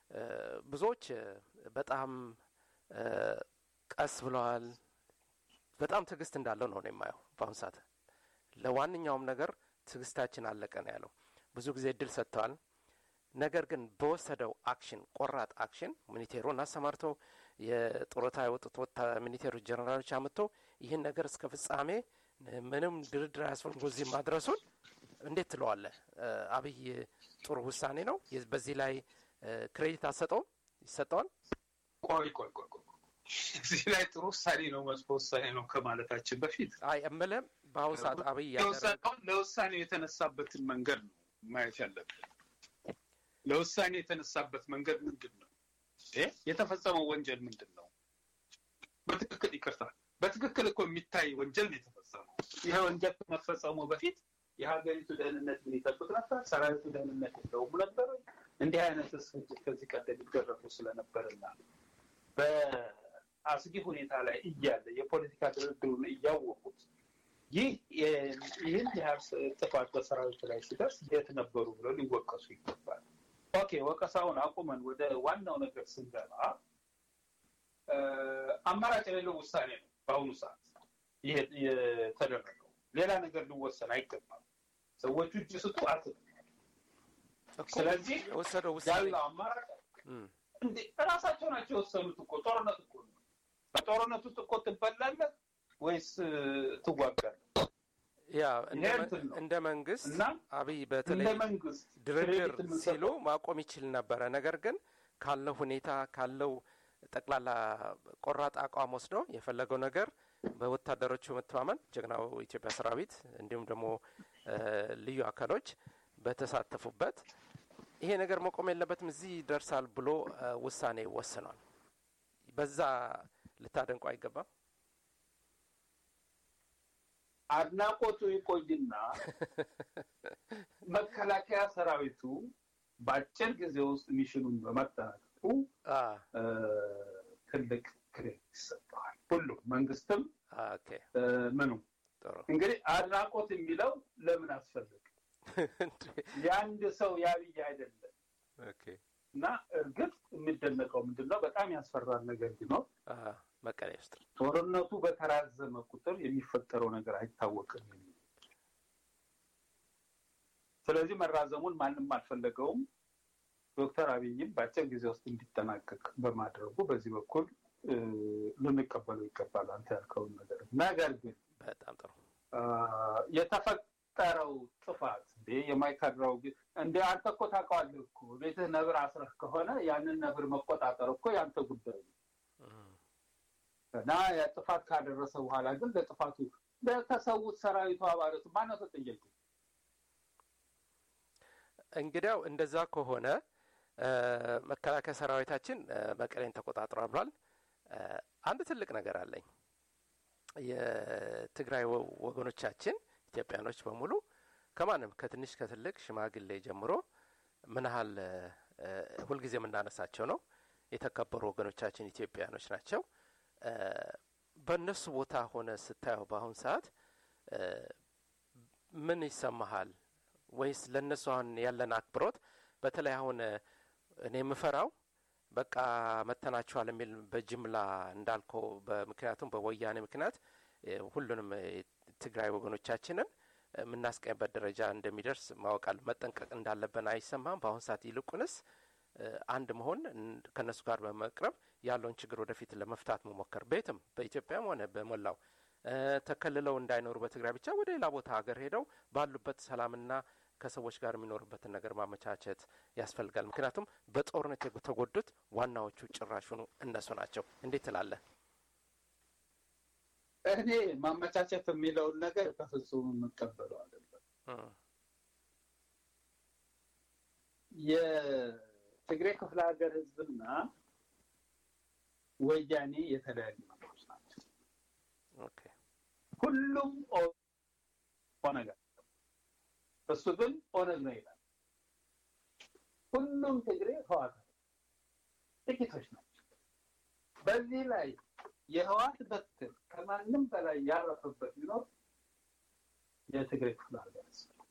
ብዙዎች በጣም ቀስ ብለዋል፣ በጣም ትዕግስት እንዳለው ነው ነው የማየው በአሁኑ ሰዓት ለዋነኛውም ነገር ትዕግስታችን አለቀ ነው ያለው። ብዙ ጊዜ እድል ሰጥተዋል። ነገር ግን በወሰደው አክሽን ቆራጥ አክሽን ሚኒቴሩን አሰማርቶ የጡረታ የወጡት ወታ ሚኒቴሮች ጀነራሎች አምጥቶ ይህን ነገር እስከ ፍጻሜ ምንም ድርድር አያስፈልግ እዚህ ማድረሱን እንዴት ትለዋለህ? አብይ ጥሩ ውሳኔ ነው። በዚህ ላይ ክሬዲት አሰጠውም ይሰጠዋል። ቆይ ቆይ ቆይ ቆይ እዚህ ላይ ጥሩ ውሳኔ ነው መጥፎ ውሳኔ ነው ከማለታችን በፊት አይ እምልህ በአሁኑ ሰዓት አብይ ለውሳኔው ለውሳኔው የተነሳበትን መንገድ ነው ማየት ያለብን። ለውሳኔ የተነሳበት መንገድ ምንድን ነው? የተፈጸመው ወንጀል ምንድን ነው? በትክክል ይቅርታ፣ በትክክል እኮ የሚታይ ወንጀል ነው የተፈጸመው። ይሄ ወንጀል ከመፈጸሙ በፊት የሀገሪቱ ደህንነት ምን ይጠብቅ ነበር? ሰራዊቱ ደህንነት የለውም ነበር? እንዲህ አይነት ፍጅት ከዚህ ቀደም ይደረጉ ስለነበርና በአስጊ ሁኔታ ላይ እያለ የፖለቲካ ድርድሩን እያወቁት ይህ ይህን ያህል ጥፋት በሰራዊቱ ላይ ሲደርስ የት ነበሩ ብለው ሊወቀሱ ይገባል። ኦኬ ወቀሳውን አቁመን ወደ ዋናው ነገር ስንገባ አማራጭ የሌለው ውሳኔ ነው በአሁኑ ሰዓት ይሄ የተደረገው። ሌላ ነገር ሊወሰን አይገባም። ሰዎቹ እጅ ስጡ አትበል። ስለዚህ የወሰደው ውሳኔ ያለው አማራጭ እንዴ እራሳቸው ናቸው የወሰኑት እኮ ጦርነት እኮ ነው። በጦርነት ውስጥ እኮ ትበላለህ ወይስ ትዋጋለህ? ያ እንደ መንግስት አብይ በተለይ መንግስት ድርድር ሲሉ ማቆም ይችል ነበረ። ነገር ግን ካለው ሁኔታ ካለው ጠቅላላ ቆራጥ አቋም ወስዶ የፈለገው ነገር በወታደሮቹ መተማመን ጀግናው ኢትዮጵያ ሰራዊት እንዲሁም ደግሞ ልዩ አካሎች በተሳተፉበት ይሄ ነገር መቆም የለበትም እዚህ ይደርሳል ብሎ ውሳኔ ወስኗል። በዛ ልታደንቁ አይገባም። አድናቆቱ ይቆይና መከላከያ ሰራዊቱ በአጭር ጊዜ ውስጥ ሚሽኑን በማጠናቀቁ ትልቅ ክሬዲት ይሰጠዋል። ሁሉም መንግስትም ምኑ እንግዲህ አድናቆት የሚለው ለምን አስፈልግ የአንድ ሰው የአብይ አይደለም እና እርግጥ የሚደነቀው ምንድን ነው? በጣም ያስፈራል ነገር ቢኖር መቀሌ ውስጥ ጦርነቱ በተራዘመ ቁጥር የሚፈጠረው ነገር አይታወቅም። ስለዚህ መራዘሙን ማንም አልፈለገውም። ዶክተር አብይም በአጭር ጊዜ ውስጥ እንዲጠናቀቅ በማድረጉ በዚህ በኩል ልንቀበለው ይገባል። አንተ ያልከውን ነገር ነገር ግን በጣም ጥሩ የተፈጠረው ጥፋት እንዴ የማይካድራው እንደ አንተ እኮ ታውቀዋለህ እኮ ቤትህ ነብር አስረህ ከሆነ ያንን ነብር መቆጣጠር እኮ ያንተ ጉዳይ ነው እና ጥፋት ካደረሰ በኋላ ግን ለጥፋቱ ለተሰዉት ሰራዊቱ አባላቱ ማነው ተጠያቂ? እንግዲያው እንደዛ ከሆነ መከላከያ ሰራዊታችን መቀሌን ተቆጣጥሯል ብሏል። አንድ ትልቅ ነገር አለኝ። የትግራይ ወገኖቻችን ኢትዮጵያኖች በሙሉ ከማንም ከትንሽ ከትልቅ ሽማግሌ ጀምሮ ምን ያህል ሁልጊዜ የምናነሳቸው ነው። የተከበሩ ወገኖቻችን ኢትዮጵያኖች ናቸው። በእነሱ ቦታ ሆነ ስታየው በአሁን ሰዓት ምን ይሰማሃል? ወይስ ለእነሱ አሁን ያለን አክብሮት በተለይ አሁን እኔ የምፈራው በቃ መተናችኋል የሚል በጅምላ እንዳልከው በምክንያቱም በወያኔ ምክንያት ሁሉንም ትግራይ ወገኖቻችንን የምናስቀኝበት ደረጃ እንደሚደርስ ማወቃል መጠንቀቅ እንዳለብን አይሰማም? በአሁን ሰዓት ይልቁንስ አንድ መሆን ከእነሱ ጋር በመቅረብ ያለውን ችግር ወደፊት ለመፍታት መሞከር ቤትም በኢትዮጵያም ሆነ በሞላው ተከልለው እንዳይኖሩ በትግራይ ብቻ ወደ ሌላ ቦታ ሀገር ሄደው ባሉበት ሰላምና ከሰዎች ጋር የሚኖርበትን ነገር ማመቻቸት ያስፈልጋል። ምክንያቱም በጦርነት የተጎዱት ዋናዎቹ ጭራሹኑ እነሱ ናቸው። እንዴት ትላለህ? እኔ ማመቻቸት የሚለውን ነገር በፍጹም የምቀበለው አይደለም። የትግሬ ክፍለ ሀገር ህዝብና ወያኔ የተለያዩ ነገሮች ናቸው። ሁሉም ኦነግ እሱ ግን ኦነግ ነው ይላል። ሁሉም ትግሬ ህዋት ጥቂቶች ናቸው። በዚህ ላይ የህዋት በትር ከማንም በላይ ያረፈበት ቢኖር የትግሬ ክፍለ ሀገር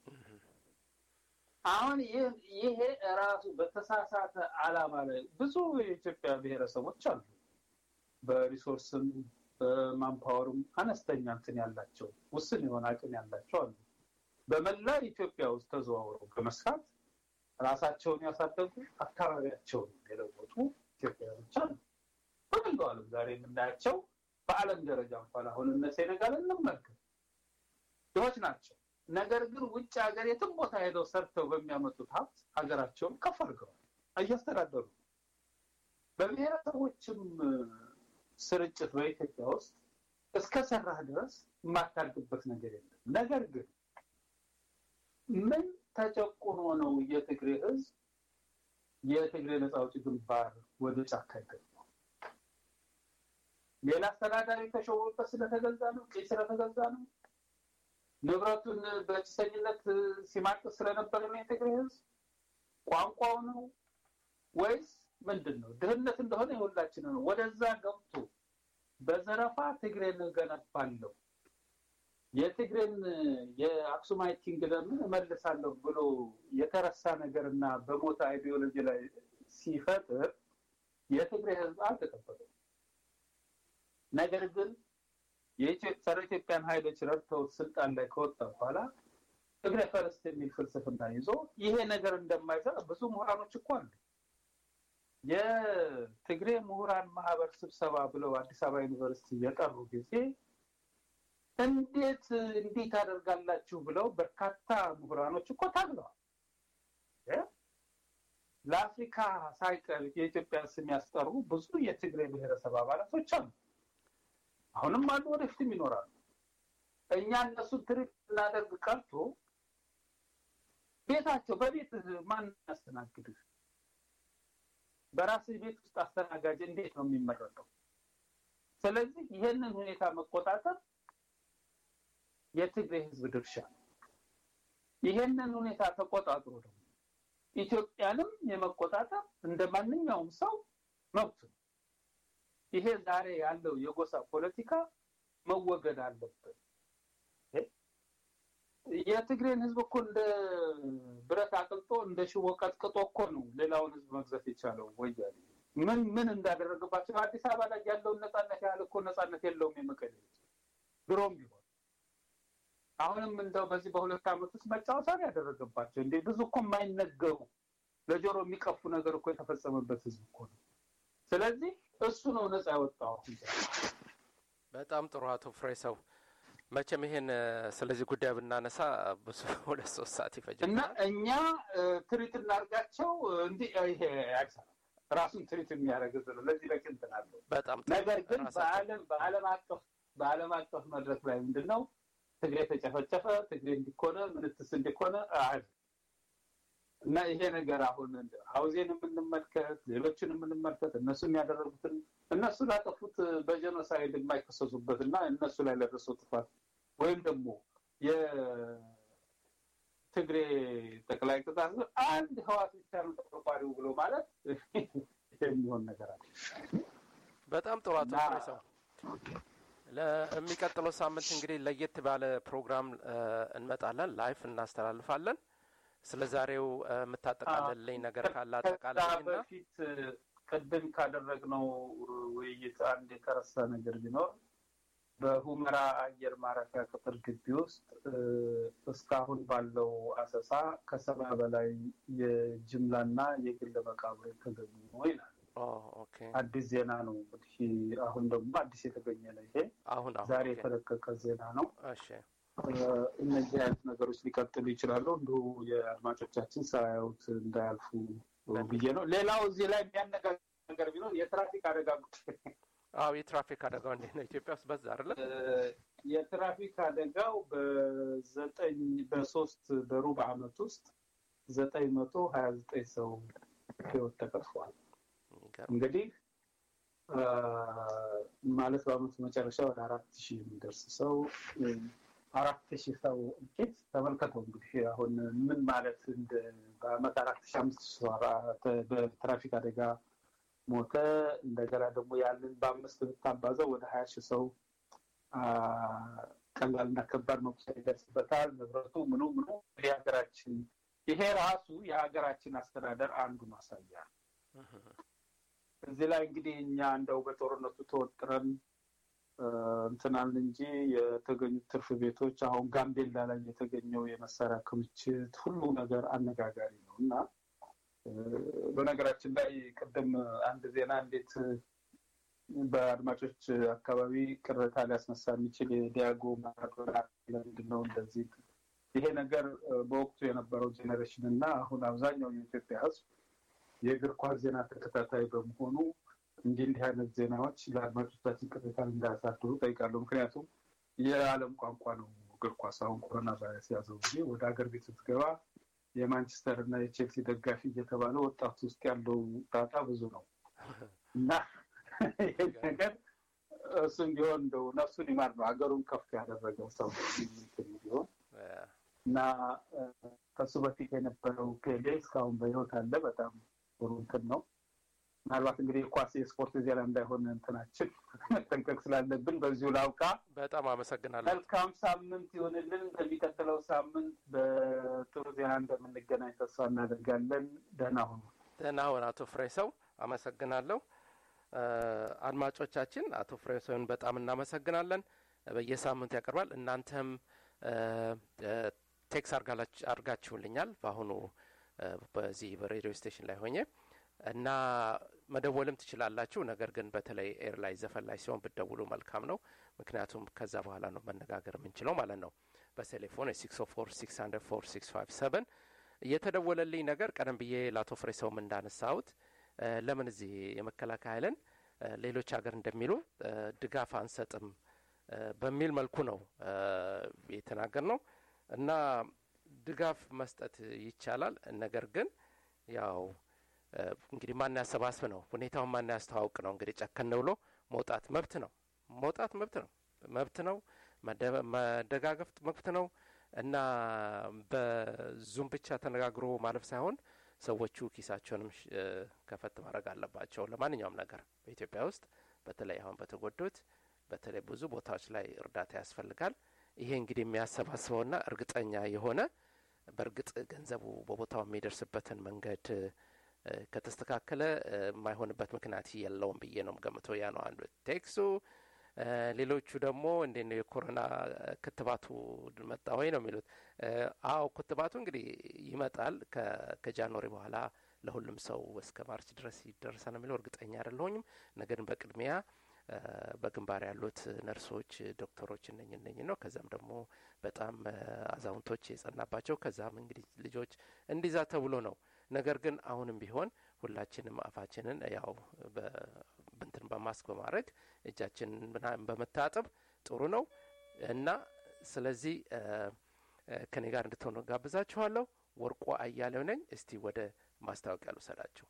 አሁን ይሄ ራሱ በተሳሳተ አላማ ላይ ብዙ የኢትዮጵያ ብሔረሰቦች አሉ። በሪሶርስም በማንፓወርም አነስተኛ እንትን ያላቸው ውስን የሆነ አቅም ያላቸው አሉ። በመላ ኢትዮጵያ ውስጥ ተዘዋውረው በመስራት ራሳቸውን ያሳደጉ አካባቢያቸውን የለወጡ ኢትዮጵያውያኖች አሉ። በመላው ዓለም ዛሬ የምናያቸው በዓለም ደረጃ እንኳን አሁን እነ ሴኔጋል እንመልከት ድሆች ናቸው። ነገር ግን ውጭ ሀገር የትም ቦታ ሄደው ሰርተው በሚያመጡት ሀብት ሀገራቸውን ከፍ አድርገዋል፣ እያስተዳደሩ ነው። በብሔረሰቦችም ስርጭት በኢትዮጵያ ውስጥ እስከ ሰራህ ድረስ የማታድግበት ነገር የለም። ነገር ግን ምን ተጨቁኖ ነው የትግሬ ህዝብ የትግሬ ነፃ አውጪ ግንባር ወደ ጫካ የገባው? ሌላ አስተዳዳሪ ተሾሞበት ስለተገዛ ነው? ጭ ስለተገዛ ነው? ንብረቱን በጭሰኝነት ሲማቅስ ስለነበረ ነው የትግሬ ህዝብ? ቋንቋው ነው ወይስ ምንድን ነው? ድህነት እንደሆነ የሁላችን ነው። ወደዛ ገብቶ በዘረፋ ትግሬን እገነባለሁ የትግሬን የአክሱማይት ኪንግደምን እመልሳለሁ ብሎ የተረሳ ነገር እና በሞተ አይዲዮሎጂ ላይ ሲፈጥር የትግሬ ህዝብ አልተቀበለም። ነገር ግን ጸረ ኢትዮጵያን ኃይሎች ረድተው ስልጣን ላይ ከወጣ በኋላ ትግሬ ፈርስት የሚል ፍልስፍና ይዞ ይሄ ነገር እንደማይሰራ ብዙ ምሁራኖች እኮ አሉ። የትግሬ ምሁራን ማህበር ስብሰባ ብለው አዲስ አበባ ዩኒቨርሲቲ የጠሩ ጊዜ እንዴት እንዲህ ታደርጋላችሁ ብለው በርካታ ምሁራኖች እኮ ታግለዋል። ለአፍሪካ ሳይቀር የኢትዮጵያ ስም ያስጠሩ ብዙ የትግሬ ብሔረሰብ አባላቶች አሉ። አሁንም አሉ፣ ወደፊትም ይኖራሉ። እኛ እነሱን ትሪት እናደርግ ቀርቶ ቤታቸው በቤት ማን ያስተናግድህ? በራስህ ቤት ውስጥ አስተናጋጅ እንዴት ነው የሚመረጠው? ስለዚህ ይህንን ሁኔታ መቆጣጠር የትግሬ ህዝብ ድርሻ ነው። ይሄንን ሁኔታ ተቆጣጥሮ ደግሞ ኢትዮጵያንም የመቆጣጠር እንደ ማንኛውም ሰው መብት ነው። ይሄ ዛሬ ያለው የጎሳ ፖለቲካ መወገድ አለበት። የትግሬን ህዝብ እኮ እንደ ብረት አቅልጦ እንደ ሽቦ ቀጥቅጦ እኮ ነው ሌላውን ህዝብ መግዛት የቻለው ወያኔ። ምን ምን እንዳደረገባቸው አዲስ አበባ ላይ ያለውን ነፃነት ያህል እኮ ነፃነት የለውም የመቀሌ ድሮም ቢሆን አሁንም እንደው በዚህ በሁለት ዓመት ውስጥ መጫወቻ ነው ያደረገባቸው። እንዴ ብዙ እኮ የማይነገሩ ለጆሮ የሚቀፉ ነገር እኮ የተፈጸመበት ህዝብ እኮ ነው። ስለዚህ እሱ ነው ነፃ ያወጣው። በጣም ጥሩ አቶ ፍሬ ሰው መቼም ይሄን ስለዚህ ጉዳይ ብናነሳ ብዙ ሁለት ሶስት ሰዓት ይፈጃል እና እኛ ትሪት እናርጋቸው እንዲህ ይሄ አይሰራም። ራሱን ትሪት የሚያደርግ ህዝብ ነው። ለዚህ በቂ እንትን አለው። በጣም ነገር ግን በዓለም በዓለም አቀፍ በዓለም አቀፍ መድረክ ላይ ምንድን ነው ትግሬ ተጨፈጨፈ፣ ትግሬ እንዲኮነ ምንትስ እንዲኮነ አይ እና ይሄ ነገር አሁን ሀውዜን የምንመልከት ሌሎችን የምንመልከት እነሱ የሚያደረጉትን እነሱ ላጠፉት በጀኖሳይድ የማይከሰሱበት እና እነሱ ላይ ለደረሰው ጥፋት ወይም ደግሞ የትግሬ ጠቅላይ ግዛት አንድ ህዋት ብቻ ነው ተቆርቋሪው ብሎ ማለት የሚሆን ነገር አለ። በጣም ጥሩ አቶ ፍሬሰው ለሚቀጥለው ሳምንት እንግዲህ ለየት ባለ ፕሮግራም እንመጣለን፣ ላይፍ እናስተላልፋለን። ስለ ዛሬው የምታጠቃልልኝ ነገር ካለ አጠቃልልኝና በፊት ቅድም ካደረግነው ውይይት አንድ የተረሳ ነገር ቢኖር በሁመራ አየር ማረፊያ ቅጥር ግቢ ውስጥ እስካሁን ባለው አሰሳ ከሰባ በላይ የጅምላና የግል መቃብር የተገኙ ነው ይላል። አዲስ ዜና ነው እንግዲህ አሁን ደግሞ አዲስ የተገኘ ነው ይሄ አሁን ዛሬ የተለቀቀ ዜና ነው። እነዚህ አይነት ነገሮች ሊቀጥሉ ይችላሉ። እንዲሁ የአድማጮቻችን ሳያዩት እንዳያልፉ ብዬ ነው። ሌላው እዚህ ላይ የሚያነጋግር ነገር ቢኖር የትራፊክ አደጋ ጉዳይ አዎ የትራፊክ አደጋው እንዴት ነው? ኢትዮጵያ ውስጥ በዛ አይደለ? የትራፊክ አደጋው በዘጠኝ በሶስት በሩብ ዓመት ውስጥ ዘጠኝ መቶ ሀያ ዘጠኝ ሰው ህይወት ተቀጥፏል። እንግዲህ ማለት በአመቱ መጨረሻ ወደ አራት ሺህ የሚደርስ ሰው አራት ሺህ ሰው እልቂት ተመልከተው እንግዲህ አሁን ምን ማለት እንደ በአመት አራት ሺህ አምስት ሺህ ሰው በትራፊክ አደጋ ሞተ። እንደገና ደግሞ ያንን በአምስት ብታባዘው ወደ ሀያ ሺህ ሰው ቀላልና ከባድ መቁሰል ይደርስበታል። ንብረቱ ምኑ ምኑ የሀገራችን ይሄ ራሱ የሀገራችን አስተዳደር አንዱ ማሳያ እዚህ ላይ እንግዲህ እኛ እንደው በጦርነቱ ተወጥረን እንትናል እንጂ የተገኙት ትርፍ ቤቶች አሁን ጋምቤላ ላይ የተገኘው የመሳሪያ ክምችት ሁሉ ነገር አነጋጋሪ ነው እና በነገራችን ላይ ቅድም አንድ ዜና እንዴት በአድማጮች አካባቢ ቅሬታ ሊያስነሳ የሚችል የዲያጎ ማራዶና ለምንድን ነው እንደዚህ ይሄ ነገር በወቅቱ የነበረው ጄኔሬሽን እና አሁን አብዛኛው የኢትዮጵያ ሕዝብ የእግር ኳስ ዜና ተከታታይ በመሆኑ እንዲህ እንዲህ አይነት ዜናዎች ለአድማጮቻችን ቅሬታን እንዳያሳድሩ ጠይቃለሁ። ምክንያቱም የዓለም ቋንቋ ነው እግር ኳስ። አሁን ኮሮና ቫይረስ ያዘው ጊዜ ወደ ሀገር ቤት ስትገባ የማንቸስተር እና የቼልሲ ደጋፊ እየተባለ ወጣቱ ውስጥ ያለው ጣጣ ብዙ ነው እና ይህ ነገር እሱም ቢሆን እንደው ነፍሱን ይማር ነው ሀገሩን ከፍ ያደረገው ሰው ቢሆን እና ከሱ በፊት የነበረው ፔሌ እስካሁን በህይወት አለ። በጣም ጥሩ እንትን ነው። ምናልባት እንግዲህ የኳስ የስፖርት ዜና እንዳይሆን እንትናችን መጠንቀቅ ስላለብን በዚሁ ላውቃ። በጣም አመሰግናለሁ። መልካም ሳምንት ይሆንልን። በሚቀጥለው ሳምንት በጥሩ ዜና እንደምንገናኝ ተስፋ እናደርጋለን። ደህና ሁኑ። ደህና ሁን አቶ ፍሬሰው። አመሰግናለሁ። አድማጮቻችን አቶ ፍሬሰውን በጣም እናመሰግናለን። በየሳምንቱ ያቀርባል። እናንተም ቴክስ አርጋችሁልኛል በአሁኑ በዚህ በሬዲዮ ስቴሽን ላይ ሆኜ እና መደወልም ትችላላችሁ። ነገር ግን በተለይ ኤር ላይ ዘፈን ላይ ሲሆን ብትደውሉ መልካም ነው። ምክንያቱም ከዛ በኋላ ነው መነጋገር የምንችለው ማለት ነው። በቴሌፎን የሲክስ ኦ ፎር ሲክስ ሀንድረድ ፎር ሲክስ ፋይቭ ሰቨን እየተደወለልኝ ነገር ቀደም ብዬ ለአቶ ፍሬ ሰውም እንዳነሳሁት ለምን እዚህ የመከላከያ ኃይልን ሌሎች ሀገር እንደሚሉ ድጋፍ አንሰጥም በሚል መልኩ ነው የተናገር ነው እና ድጋፍ መስጠት ይቻላል። ነገር ግን ያው እንግዲህ ማን ያሰባስብ ነው ሁኔታውን ማን ያስተዋውቅ ነው። እንግዲህ ጨከን ብሎ መውጣት መብት ነው። መውጣት መብት ነው መብት ነው። መደጋገፍ መብት ነው እና በዙም ብቻ ተነጋግሮ ማለፍ ሳይሆን ሰዎቹ ኪሳቸውንም ከፈት ማድረግ አለባቸው ለማንኛውም ነገር በኢትዮጵያ ውስጥ በተለይ አሁን በተጎዱት በተለይ ብዙ ቦታዎች ላይ እርዳታ ያስፈልጋል። ይሄ እንግዲህ የሚያሰባስበውና እርግጠኛ የሆነ በእርግጥ ገንዘቡ በቦታው የሚደርስበትን መንገድ ከተስተካከለ የማይሆንበት ምክንያት የለውም ብዬ ነው ገምተው። ያ ነው አንዱ ቴክሱ። ሌሎቹ ደግሞ እንዴት ነው የኮሮና ክትባቱ መጣ ወይ ነው የሚሉት። አዎ ክትባቱ እንግዲህ ይመጣል ከጃንዋሪ በኋላ ለሁሉም ሰው እስከ ማርች ድረስ ይደርሳል ነው የሚለው። እርግጠኛ አይደለሁኝም። ነገር ግን በቅድሚያ በግንባር ያሉት ነርሶች፣ ዶክተሮች እነኝ እነኝ ነው። ከዛም ደግሞ በጣም አዛውንቶች የጸናባቸው ከዛም እንግዲህ ልጆች እንዲዛ ተብሎ ነው። ነገር ግን አሁንም ቢሆን ሁላችንም አፋችንን ያው ብንትን በማስክ በማድረግ እጃችንን በመታጠብ ጥሩ ነው እና ስለዚህ ከኔ ጋር እንድትሆኑ ጋብዛችኋለሁ። ወርቆ አያሌው ነኝ። እስቲ ወደ ማስታወቂያ ልውሰዳችሁ።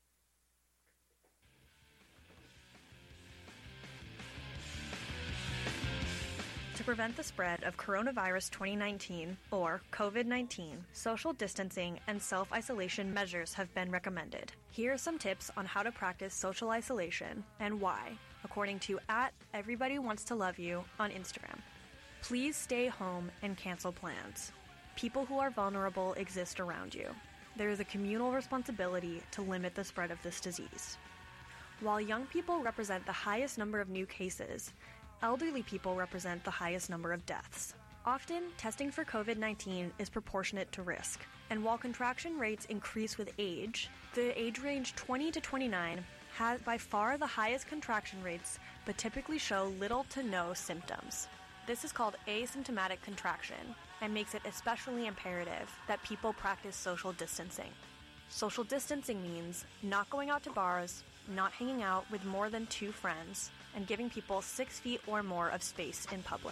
To prevent the spread of coronavirus 2019 or COVID 19, social distancing and self isolation measures have been recommended. Here are some tips on how to practice social isolation and why, according to at Everybody Wants to Love You on Instagram. Please stay home and cancel plans. People who are vulnerable exist around you. There is a communal responsibility to limit the spread of this disease. While young people represent the highest number of new cases, elderly people represent the highest number of deaths. Often, testing for COVID 19 is proportionate to risk, and while contraction rates increase with age, the age range 20 to 29 has by far the highest contraction rates but typically show little to no symptoms. This is called asymptomatic contraction and makes it especially imperative that people practice social distancing. Social distancing means not going out to bars, not hanging out with more than two friends, and giving people six feet or more of space in public.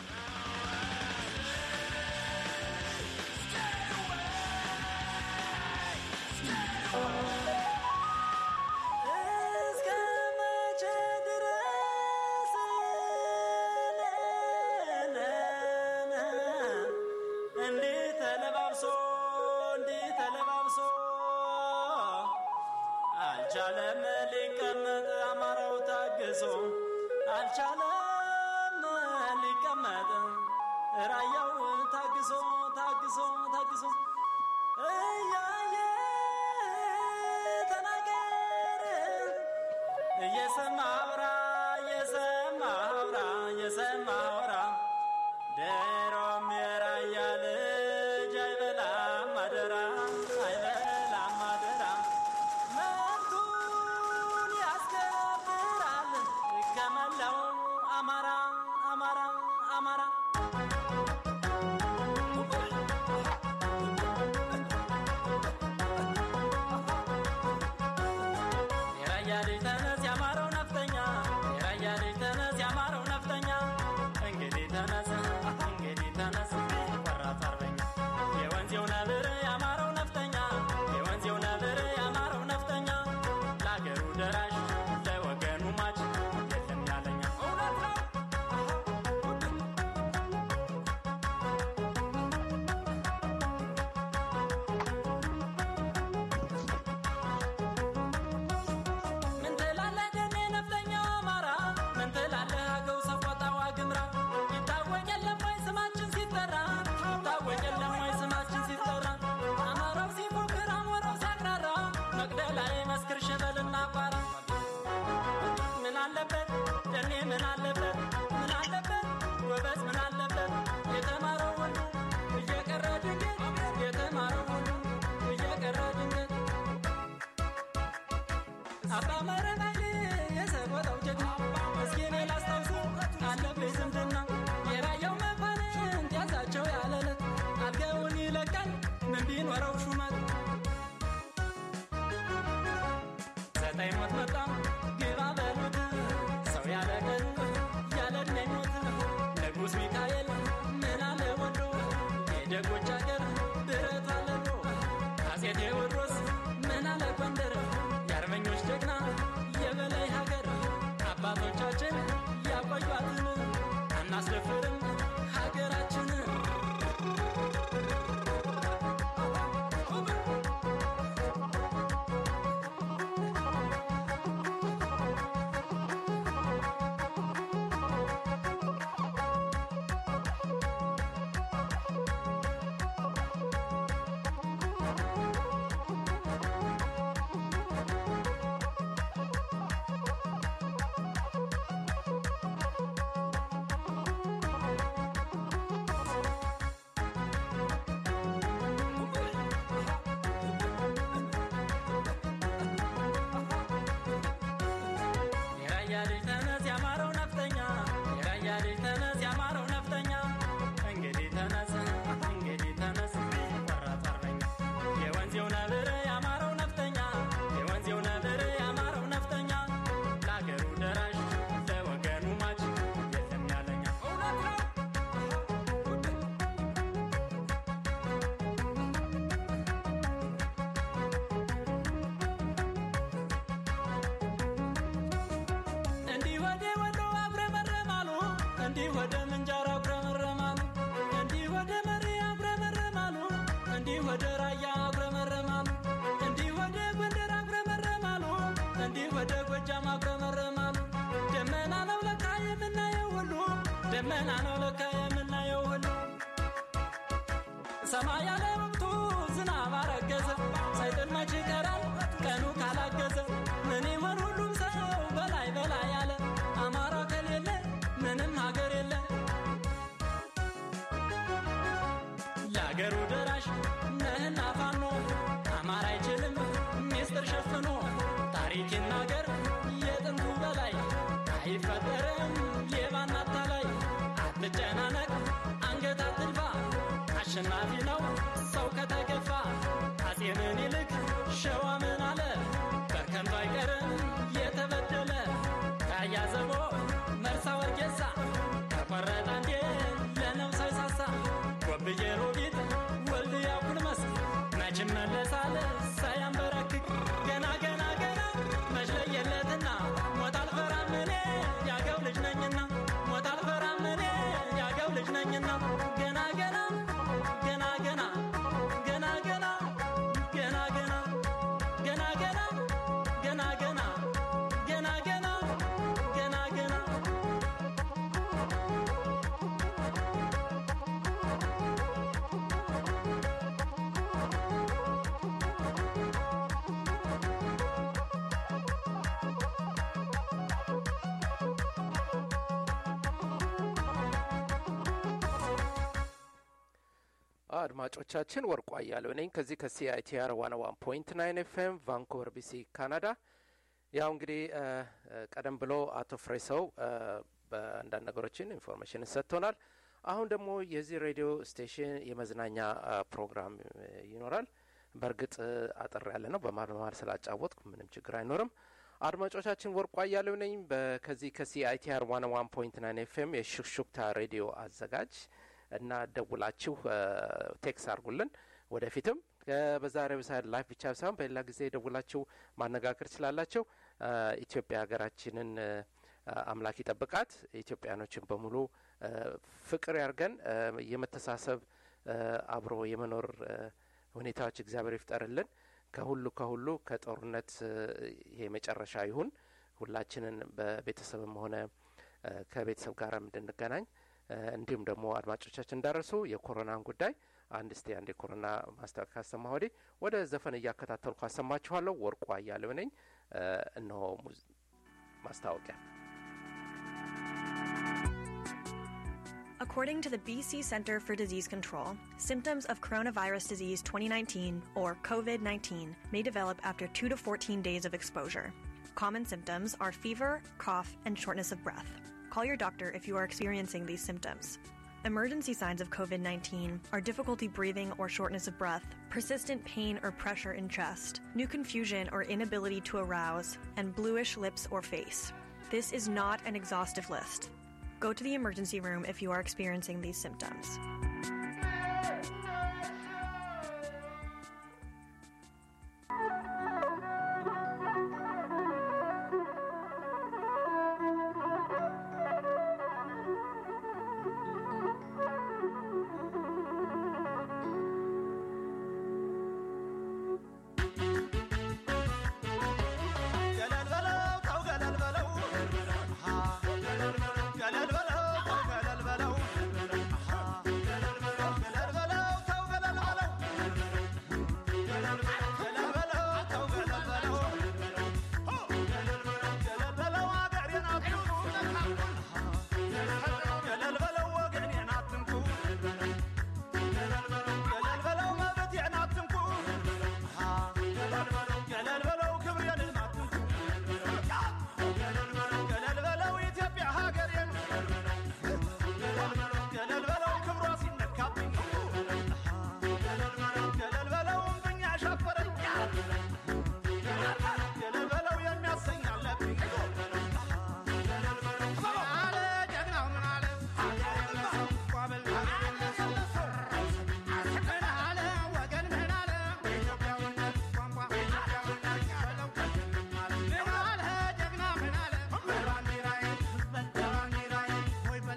አልቻለም ሊቀመጥ አማራው ታግሶ አልቻለም ሊቀመጥ ራያው ታግሶ ታግሶ ታግሶ እያየ ተናገር እየሰማ አውራ እየሰማ የሰማኸውራ የሰማኸውራ ድሮም የራያ ልጅ አይበላም አደራ አይበላም አደራ መብቱን ያስከብራል ከመላው አማራ አማራ አማራ የራያ ልጅ ተነስ ያማረው ነፍጠኛ የራያ ልጅ ተነስ ያማረው ነፍጠኛ እንግዲህ ተነስ እንግዲህ ተነስ ቆራጥ አርበኛ የወንዜው ነብር ያማረው ነፍጠኛ የወንዜው ነብር ያማረው ነፍጠኛ ለአገሩ ደራሽ ለወገኑ ማች የለም ያለኛ እውነት ነው ምን ትላለህ ደሜ ነፍጠኛው አማራ ምን ትላለህ አገው ሰቆጣዋ ግምራ ይታወቅ የለም ወይ ስማችን ሲጠራ ይታወቅ የለም ወይ ስማችን ሲጠራ አማራው ሲፎክር አሞራው ሲያቅራራ መቅደላ መስክር ሸበልና ቋራ ምን አለበት ደሜ ምን አለበት ምን አለበት ጎበዝ ምን አለበት የተማረው ሁሉ እየቀረ ድንገት የተማረው ሁሉ እየቀረ ድንገት አባ መረናይ የሰቆጣው ጀግና እስኪ እኔ ላስታውስ አለብኝ ዝምድና የራያው መኳንንት ያዛቸው ያለለት አልገውን ይለቃል ምን ቢኖረው ሹመት ዘጠኝ ሞት መጣ ግባ በሉት ሰው ያለ ቀኑ ያለ ዕድሜ ሞት ንጉሥ ሚካኤል ምን አለ ወዶ የደጎች አገር ብረት አለሎ አፄ ቴዎድሮስ ምን አለ ጎንደር የአርበኞች ጀግና የበላይ ሀገር አባቶቻችን ያቆዩአትን አናስደፍርም ሀገራችንን የራያ ልጅ ተነስ ያማረው ነፍጠኛ የራያ ልጅ ተነስ ያማረው ነፍጠኛ እንግዲህ ተነስ እንግዲህ ተነስ ቆራጥ አርበኛ የወንዜው ነብር ያማረው ነፍጠኛ የወንዜው ነብር ያማረው ነፍጠኛ ለአገሩ ደራሽ ለወገኑ ማች የለም ያለኛ እውነት ነው እንዲህ ወደ ወሎ አጉረመረማሉ እንዲህ ወደ ምንጃር አጉረመረማሉ እንዲህ ወደ መሪ አጉረመረማሉ እንዲህ ወደ ራያ አጉረመረማሉ እንዲህ ወደ ጎንደር አጉረመረማሉ እንዲህ ወደ ጎጃም አጉረመረማሉ ደመና ነው ለካ የምናየው ሁሉ ደመና ነው ለካ የምናየው ሁሉ ሰማይ ያለ ወቅቱ ዝናብ አረገዘ ሳይጥል መች ይቀራል ቀኑ ካላገዘ ምን ይሆን ሁሉም ሰው በላይ በላይ ያለ አማራ ከሌለ ምንም ሀገር የለ ለአገሩ ደራሽ ነህና ፋኖ አማራ አይችልም ሚስጥር ሸፍኖ ታሪክ ይናገር የጥንቱ በላይ አይፈጠርም ሌባና አታላይ አትጨናነቅ አንገት አትድፋ አሸናፊ ነው ሰው ከተገፋ አፄ ምኒልክ ሸዋ ምን አለ በርከንቱ አይቀርም የተበደለ ታያዘቦ መርሳ ወርጌሳ ተቆረጠ እንዴ ለነብሰ ሳሳ ጎብዬ ሮቢት ወልድያ ኩልመስ መች መለሳል ሳያንበረክክ ገና ገና ገና መች ለየለትና ሞት አልፈራም እኔ ያገው ልጅ ነኝና ሞት አልፈራም እኔ ያገው ልጅ ነኝና ገና ገና ገና ገና ገና ገና ገና ገና ገና ገና ገና ገና ገና ገና ገና ገና አድማጮቻችን ወርቁ አያሌው ነኝ ከዚህ ከሲአይቲአር ዋን ዋን ፖይንት ናይን ኤፍኤም ቫንኩቨር ቢሲ ካናዳ። ያው እንግዲህ እ፣ እ፣ ቀደም ብሎ አቶ ፍሬሰው እ፣ በአንዳንድ ነገሮችን ኢንፎርሜሽን ሰጥቶናል። አሁን ደግሞ የዚህ ሬዲዮ ስቴሽን የመዝናኛ እ፣ ፕሮግራም እ፣ ይኖራል። በእርግጥ እ፣ አጠር ያለ ነው። በመሀል በመሀል ስላጫወትኩ ምንም ችግር አይኖርም። አድማጮቻችን ወርቁ አያሌው ነኝ በ- ከዚህ ከሲአይቲአር ዋን ዋን ፖይንት ናይን ኤፍኤም የሹክሹክታ ሬዲዮ አዘጋጅ እና ደውላችሁ እ፣ ቴክስ አድርጉልን። ወደፊትም እ፣ በዛሬው ሳይድ ላይፍ ብቻ ሳይሆን በሌላ ጊዜ ደውላችሁ ማነጋገር ትችላላችሁ። እ፣ ኢትዮጵያ ሀገራችንን እ፣ አምላክ ይጠብቃት። ኢትዮጵያኖችን በሙሉ እ፣ ፍቅር ያርገን። እ፣ የመተሳሰብ እ፣ አብሮ የመኖር እ፣ ሁኔታዎች እግዚአብሔር ይፍጠርልን። ከሁሉ ከሁሉ ከጦርነት እ፣ ይሄ መጨረሻ ይሁን። ሁላችንን በቤተሰብም ሆነ እ፣ ከቤተሰብ ጋርም እንድንገናኝ እ፣ እንዲሁም ደግሞ አድማጮቻችን እንዳረሱ የኮሮናን ጉዳይ አንድ እስቲ አንድ የኮሮና ማስታወቂያ ካሰማ ወዲህ ወደ ዘፈን እያከታተልኩ አሰማችኋለሁ። ወርቁ አያሌው ነኝ። እ፣ እነሆ ሙዝ- ማስታወቂያ According to the BC Centre for Disease Control, symptoms of coronavirus disease 2019 or COVID 19 may develop after 2 to 14 days of exposure. Common symptoms are fever, cough, and shortness of breath. Call your doctor if you are experiencing these symptoms. Emergency signs of COVID 19 are difficulty breathing or shortness of breath, persistent pain or pressure in chest, new confusion or inability to arouse, and bluish lips or face. This is not an exhaustive list. Go to the emergency room if you are experiencing these symptoms. ገለል በለው ተው ገለል በለው ገለል በለው ተው ገለል በለው ገለል በለው ተው ገለል በለው ገለል በለው ተው ገለል በለው ገለል በለው አገሬን አትንኩ ገለል በለው ወገኔን አትንኩ ገለል በለው መብቴን አትንኩ ገለል በለው ክብሬን አትንኩ ገለል በለው ኢትዮጵያ ሀገሬን ገለል በለው ክብሯ ሲነካብኝ ገለል በለው እምብኛ ሸፈረኝ ገለል በለው የሚያሰኝ አለብኝ ምን አለ ጀግናው ምን አለ ቋበል ምን አለ ወገን ምን አለ ኢትዮጵያዊነት ቋንቋ ኢትዮጵያዊነት በለው ምን አለ ጀግና ምን አለ ባንዲራዬ በል ባንዲራዬ ወይ በል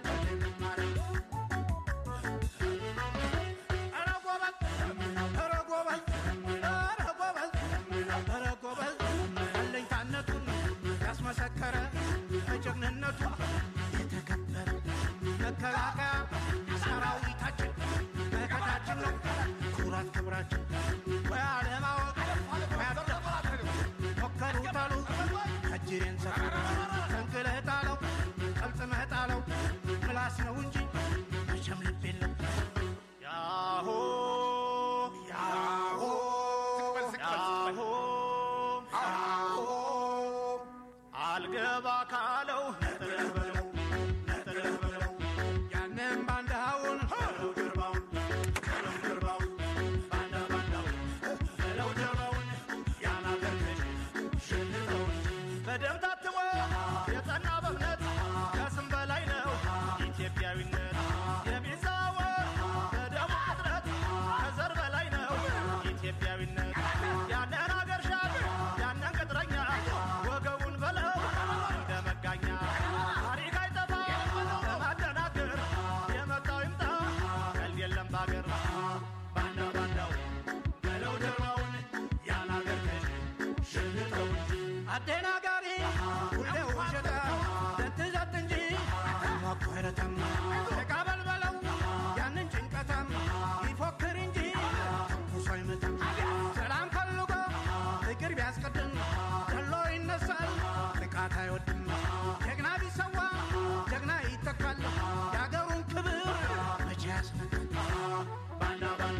ኧረ ጎበዝ ኧረ ጎበዝ ኧረ ጎበዝ ኧረ ጎበዝ አለኝታነቱን ያስመሰከረ በጀግንነቱ የተከበረ መከላከያ ሰራዊታችን መከታችን ነው ኩራት ክብራችን ወይ አለማወቅ ወይ አደፋፈር ሞከሩት አሉ እጅሬን ሰፈር ተንቅለህ ጣለው ጠምጥመህ ጣለው ምላስ ነው እንጂ መቼም ልብ የለም ያሆ ያሆ ያሆ ያሆ አልገባ ካለው ነጥለህ በለው ነጥለህ በለው ያንን ባንዳውን በለው ጀርባውን በለው ጀርባውን ባንዳ ባንዳውን በለው ጀርባውን ያን አገርህን ሽንተውን በደም ታትሞ የጸና በእምነት ከስም በላይ ነው ኢትዮጵያዊነት የሚዛወር በደሙ ቅጥረት ከዘር በላይ ነው ኢትዮጵያዊነት ያንን አገር ሻል ያንን ቅጥረኛ ወገቡን በለው እንደ መጋኛ ታሪክ አይጠፋ ለማደናገር የመጣው ይምጣ ቀልድ የለም ባገር ባንዳ ባንዳው በለው ጀርባውን ያን አገር ሽንተው አደናጋሪ ሁሌ ውሸታ ዘትዘት እንጂ ሞኮረተም ተቃበል በለው ያንን ጭንቀታም ይፎክር እንጂ ተኩሶ አይመታም ሰላም ፈልጎ ፍቅር ቢያስቀድም ገሎ ይነሳል ጥቃት አይወድም ጀግና ቢሰዋ ጀግና ይተካል የአገሩን ክብር መቼ ያስነካል ባንዳ ባንዳ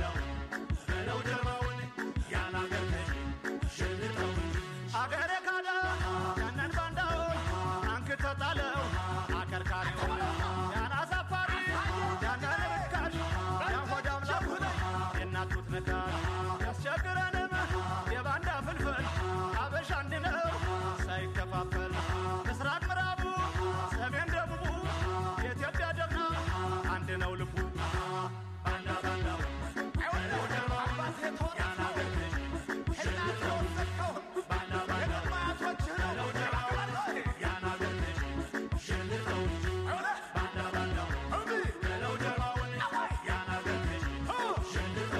ነው ልቡ ባንዳ ባንዳው ለው ጀርባው ያን አገር ልጅ ሽልተው ባንዳ ባንዳው ለው ጀርባው ያን አገር ልጅ ሽልተው ባንዳ ባንዳው ለው ጀርባው ያን አገር ልጅ ሽልተው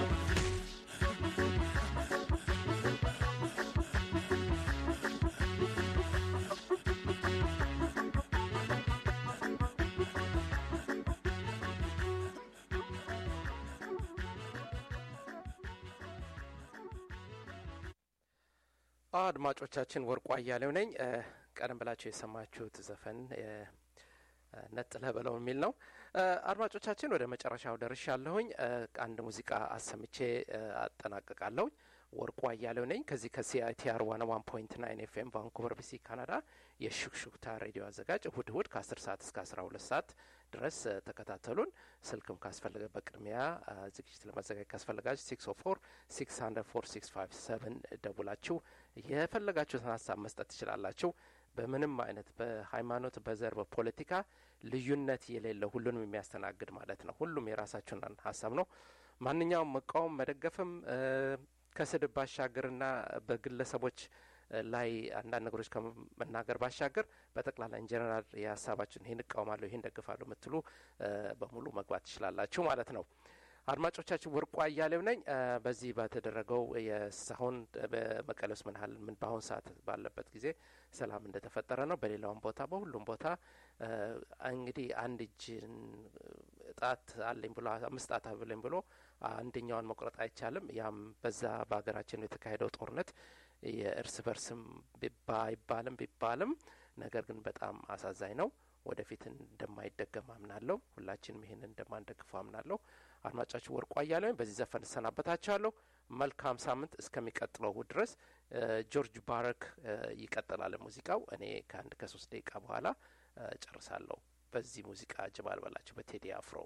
አድማጮቻችን ወርቁ አያሌው ነኝ። እ፣ ቀደም ብላችሁ የሰማችሁት ዘፈን እ፣ እ፣ ነጥለህ በለው የሚል ነው። እ፣ አድማጮቻችን ወደ መጨረሻው ደርሻለሁኝ። እ፣ አንድ ሙዚቃ አሰምቼ እ፣ አጠናቅቃለሁኝ። ወርቁ አያሌው ነኝ ከዚህ ከሲአይቲአር ዋን ዋን ፖይንት ናይን ኤፍኤም ቫንኩቨር ቢሲ ካናዳ የሹክሹክታ ሬዲዮ አዘጋጅ እሁድ እሁድ ከአስር ሰዓት እስከ አስራ ሁለት ሰዓት ድረስ እ፣ ተከታተሉን። ስልክም ካስፈለገ በቅድሚያ እ፣ ዝግጅት ለማዘጋጀት ካስፈለጋችሁ ሲክስ ኦ ፎር ሲክስ ሀንድረድ ፎር ሲክስ ፋይቭ ሰቨን ደውላችሁ የፈለጋችሁትን ሀሳብ መስጠት ትችላላችሁ። በምንም አይነት በሃይማኖት፣ በዘር፣ በፖለቲካ ልዩነት የሌለው ሁሉንም የሚያስተናግድ ማለት ነው። ሁሉም የራሳችሁን ሀሳብ ነው። ማንኛውም መቃወም መደገፍም እ፣ ከስድብ ባሻገርና በግለሰቦች እ፣ ላይ አንዳንድ ነገሮች ከመናገር ባሻገር በጠቅላላ ኢንጀነራል የሀሳባችን ይህን እቃወማለሁ ይህን ደግፋለሁ የምትሉ እ፣ በሙሉ መግባት ትችላላችሁ ማለት ነው። አድማጮቻችን ወርቁ አያሌው ነኝ። እ፣ በዚህ በተደረገው የሳሁን በመቀሌ ውስጥ ምን ያህል ምን በአሁን ሰዓት ባለበት ጊዜ ሰላም እንደተፈጠረ ነው። በሌላውም ቦታ በሁሉም ቦታ እ፣ እንግዲህ አንድ እጅን ጣት አለኝ ብሎ አምስት ጣት አለኝ ብሎ አንደኛውን መቁረጥ አይቻልም። ያም በዛ በሀገራችን የተካሄደው ጦርነት የእርስ በርስም ባይባልም ቢባልም ነገር ግን በጣም አሳዛኝ ነው። ወደፊት እንደማይደገም አምናለሁ። ሁላችንም ይህንን እንደማንደግፈው አምናለሁ። አድማጫችሁ ወርቁ አያሌው በዚህ ዘፈን እሰናበታችኋለሁ። መልካም ሳምንት እስከሚቀጥለው እሁድ ድረስ እ፣ ጆርጅ ባረክ እ፣ ይቀጥላል ሙዚቃው። እኔ ከአንድ ከሶስት ደቂቃ በኋላ እ፣ ጨርሳለሁ። በዚህ ሙዚቃ ጅባል በላቸው በቴዲ አፍሮ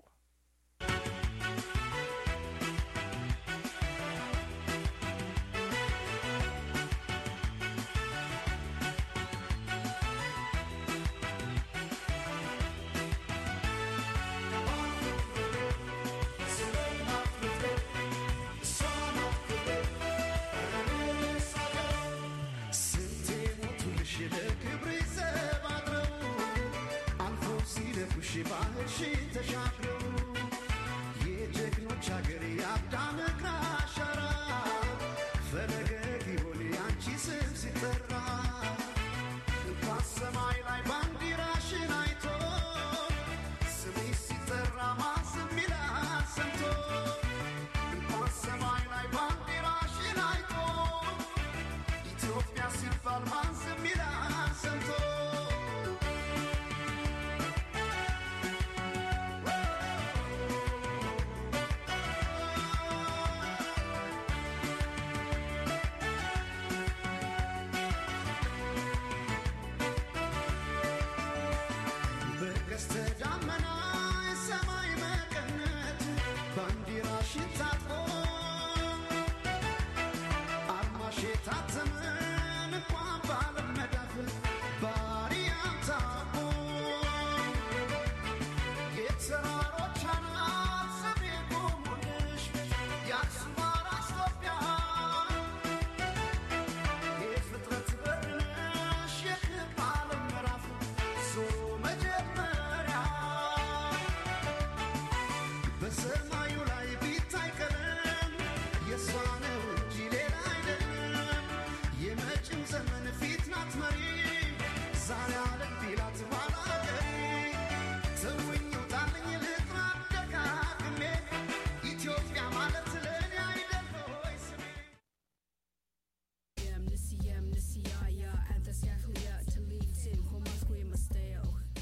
ስንቴ ሞቱልሽ ለክብሬ ዘብ አድረው አልፎ ሲደፉሽ ባህርሽን ተሻግረው የጀግኖች ሀገር የአዳም እግር አሻራ ፈለገ ቢሆን የአንቺ ስም ሲጠራ እንኳን ሰማይ ላይ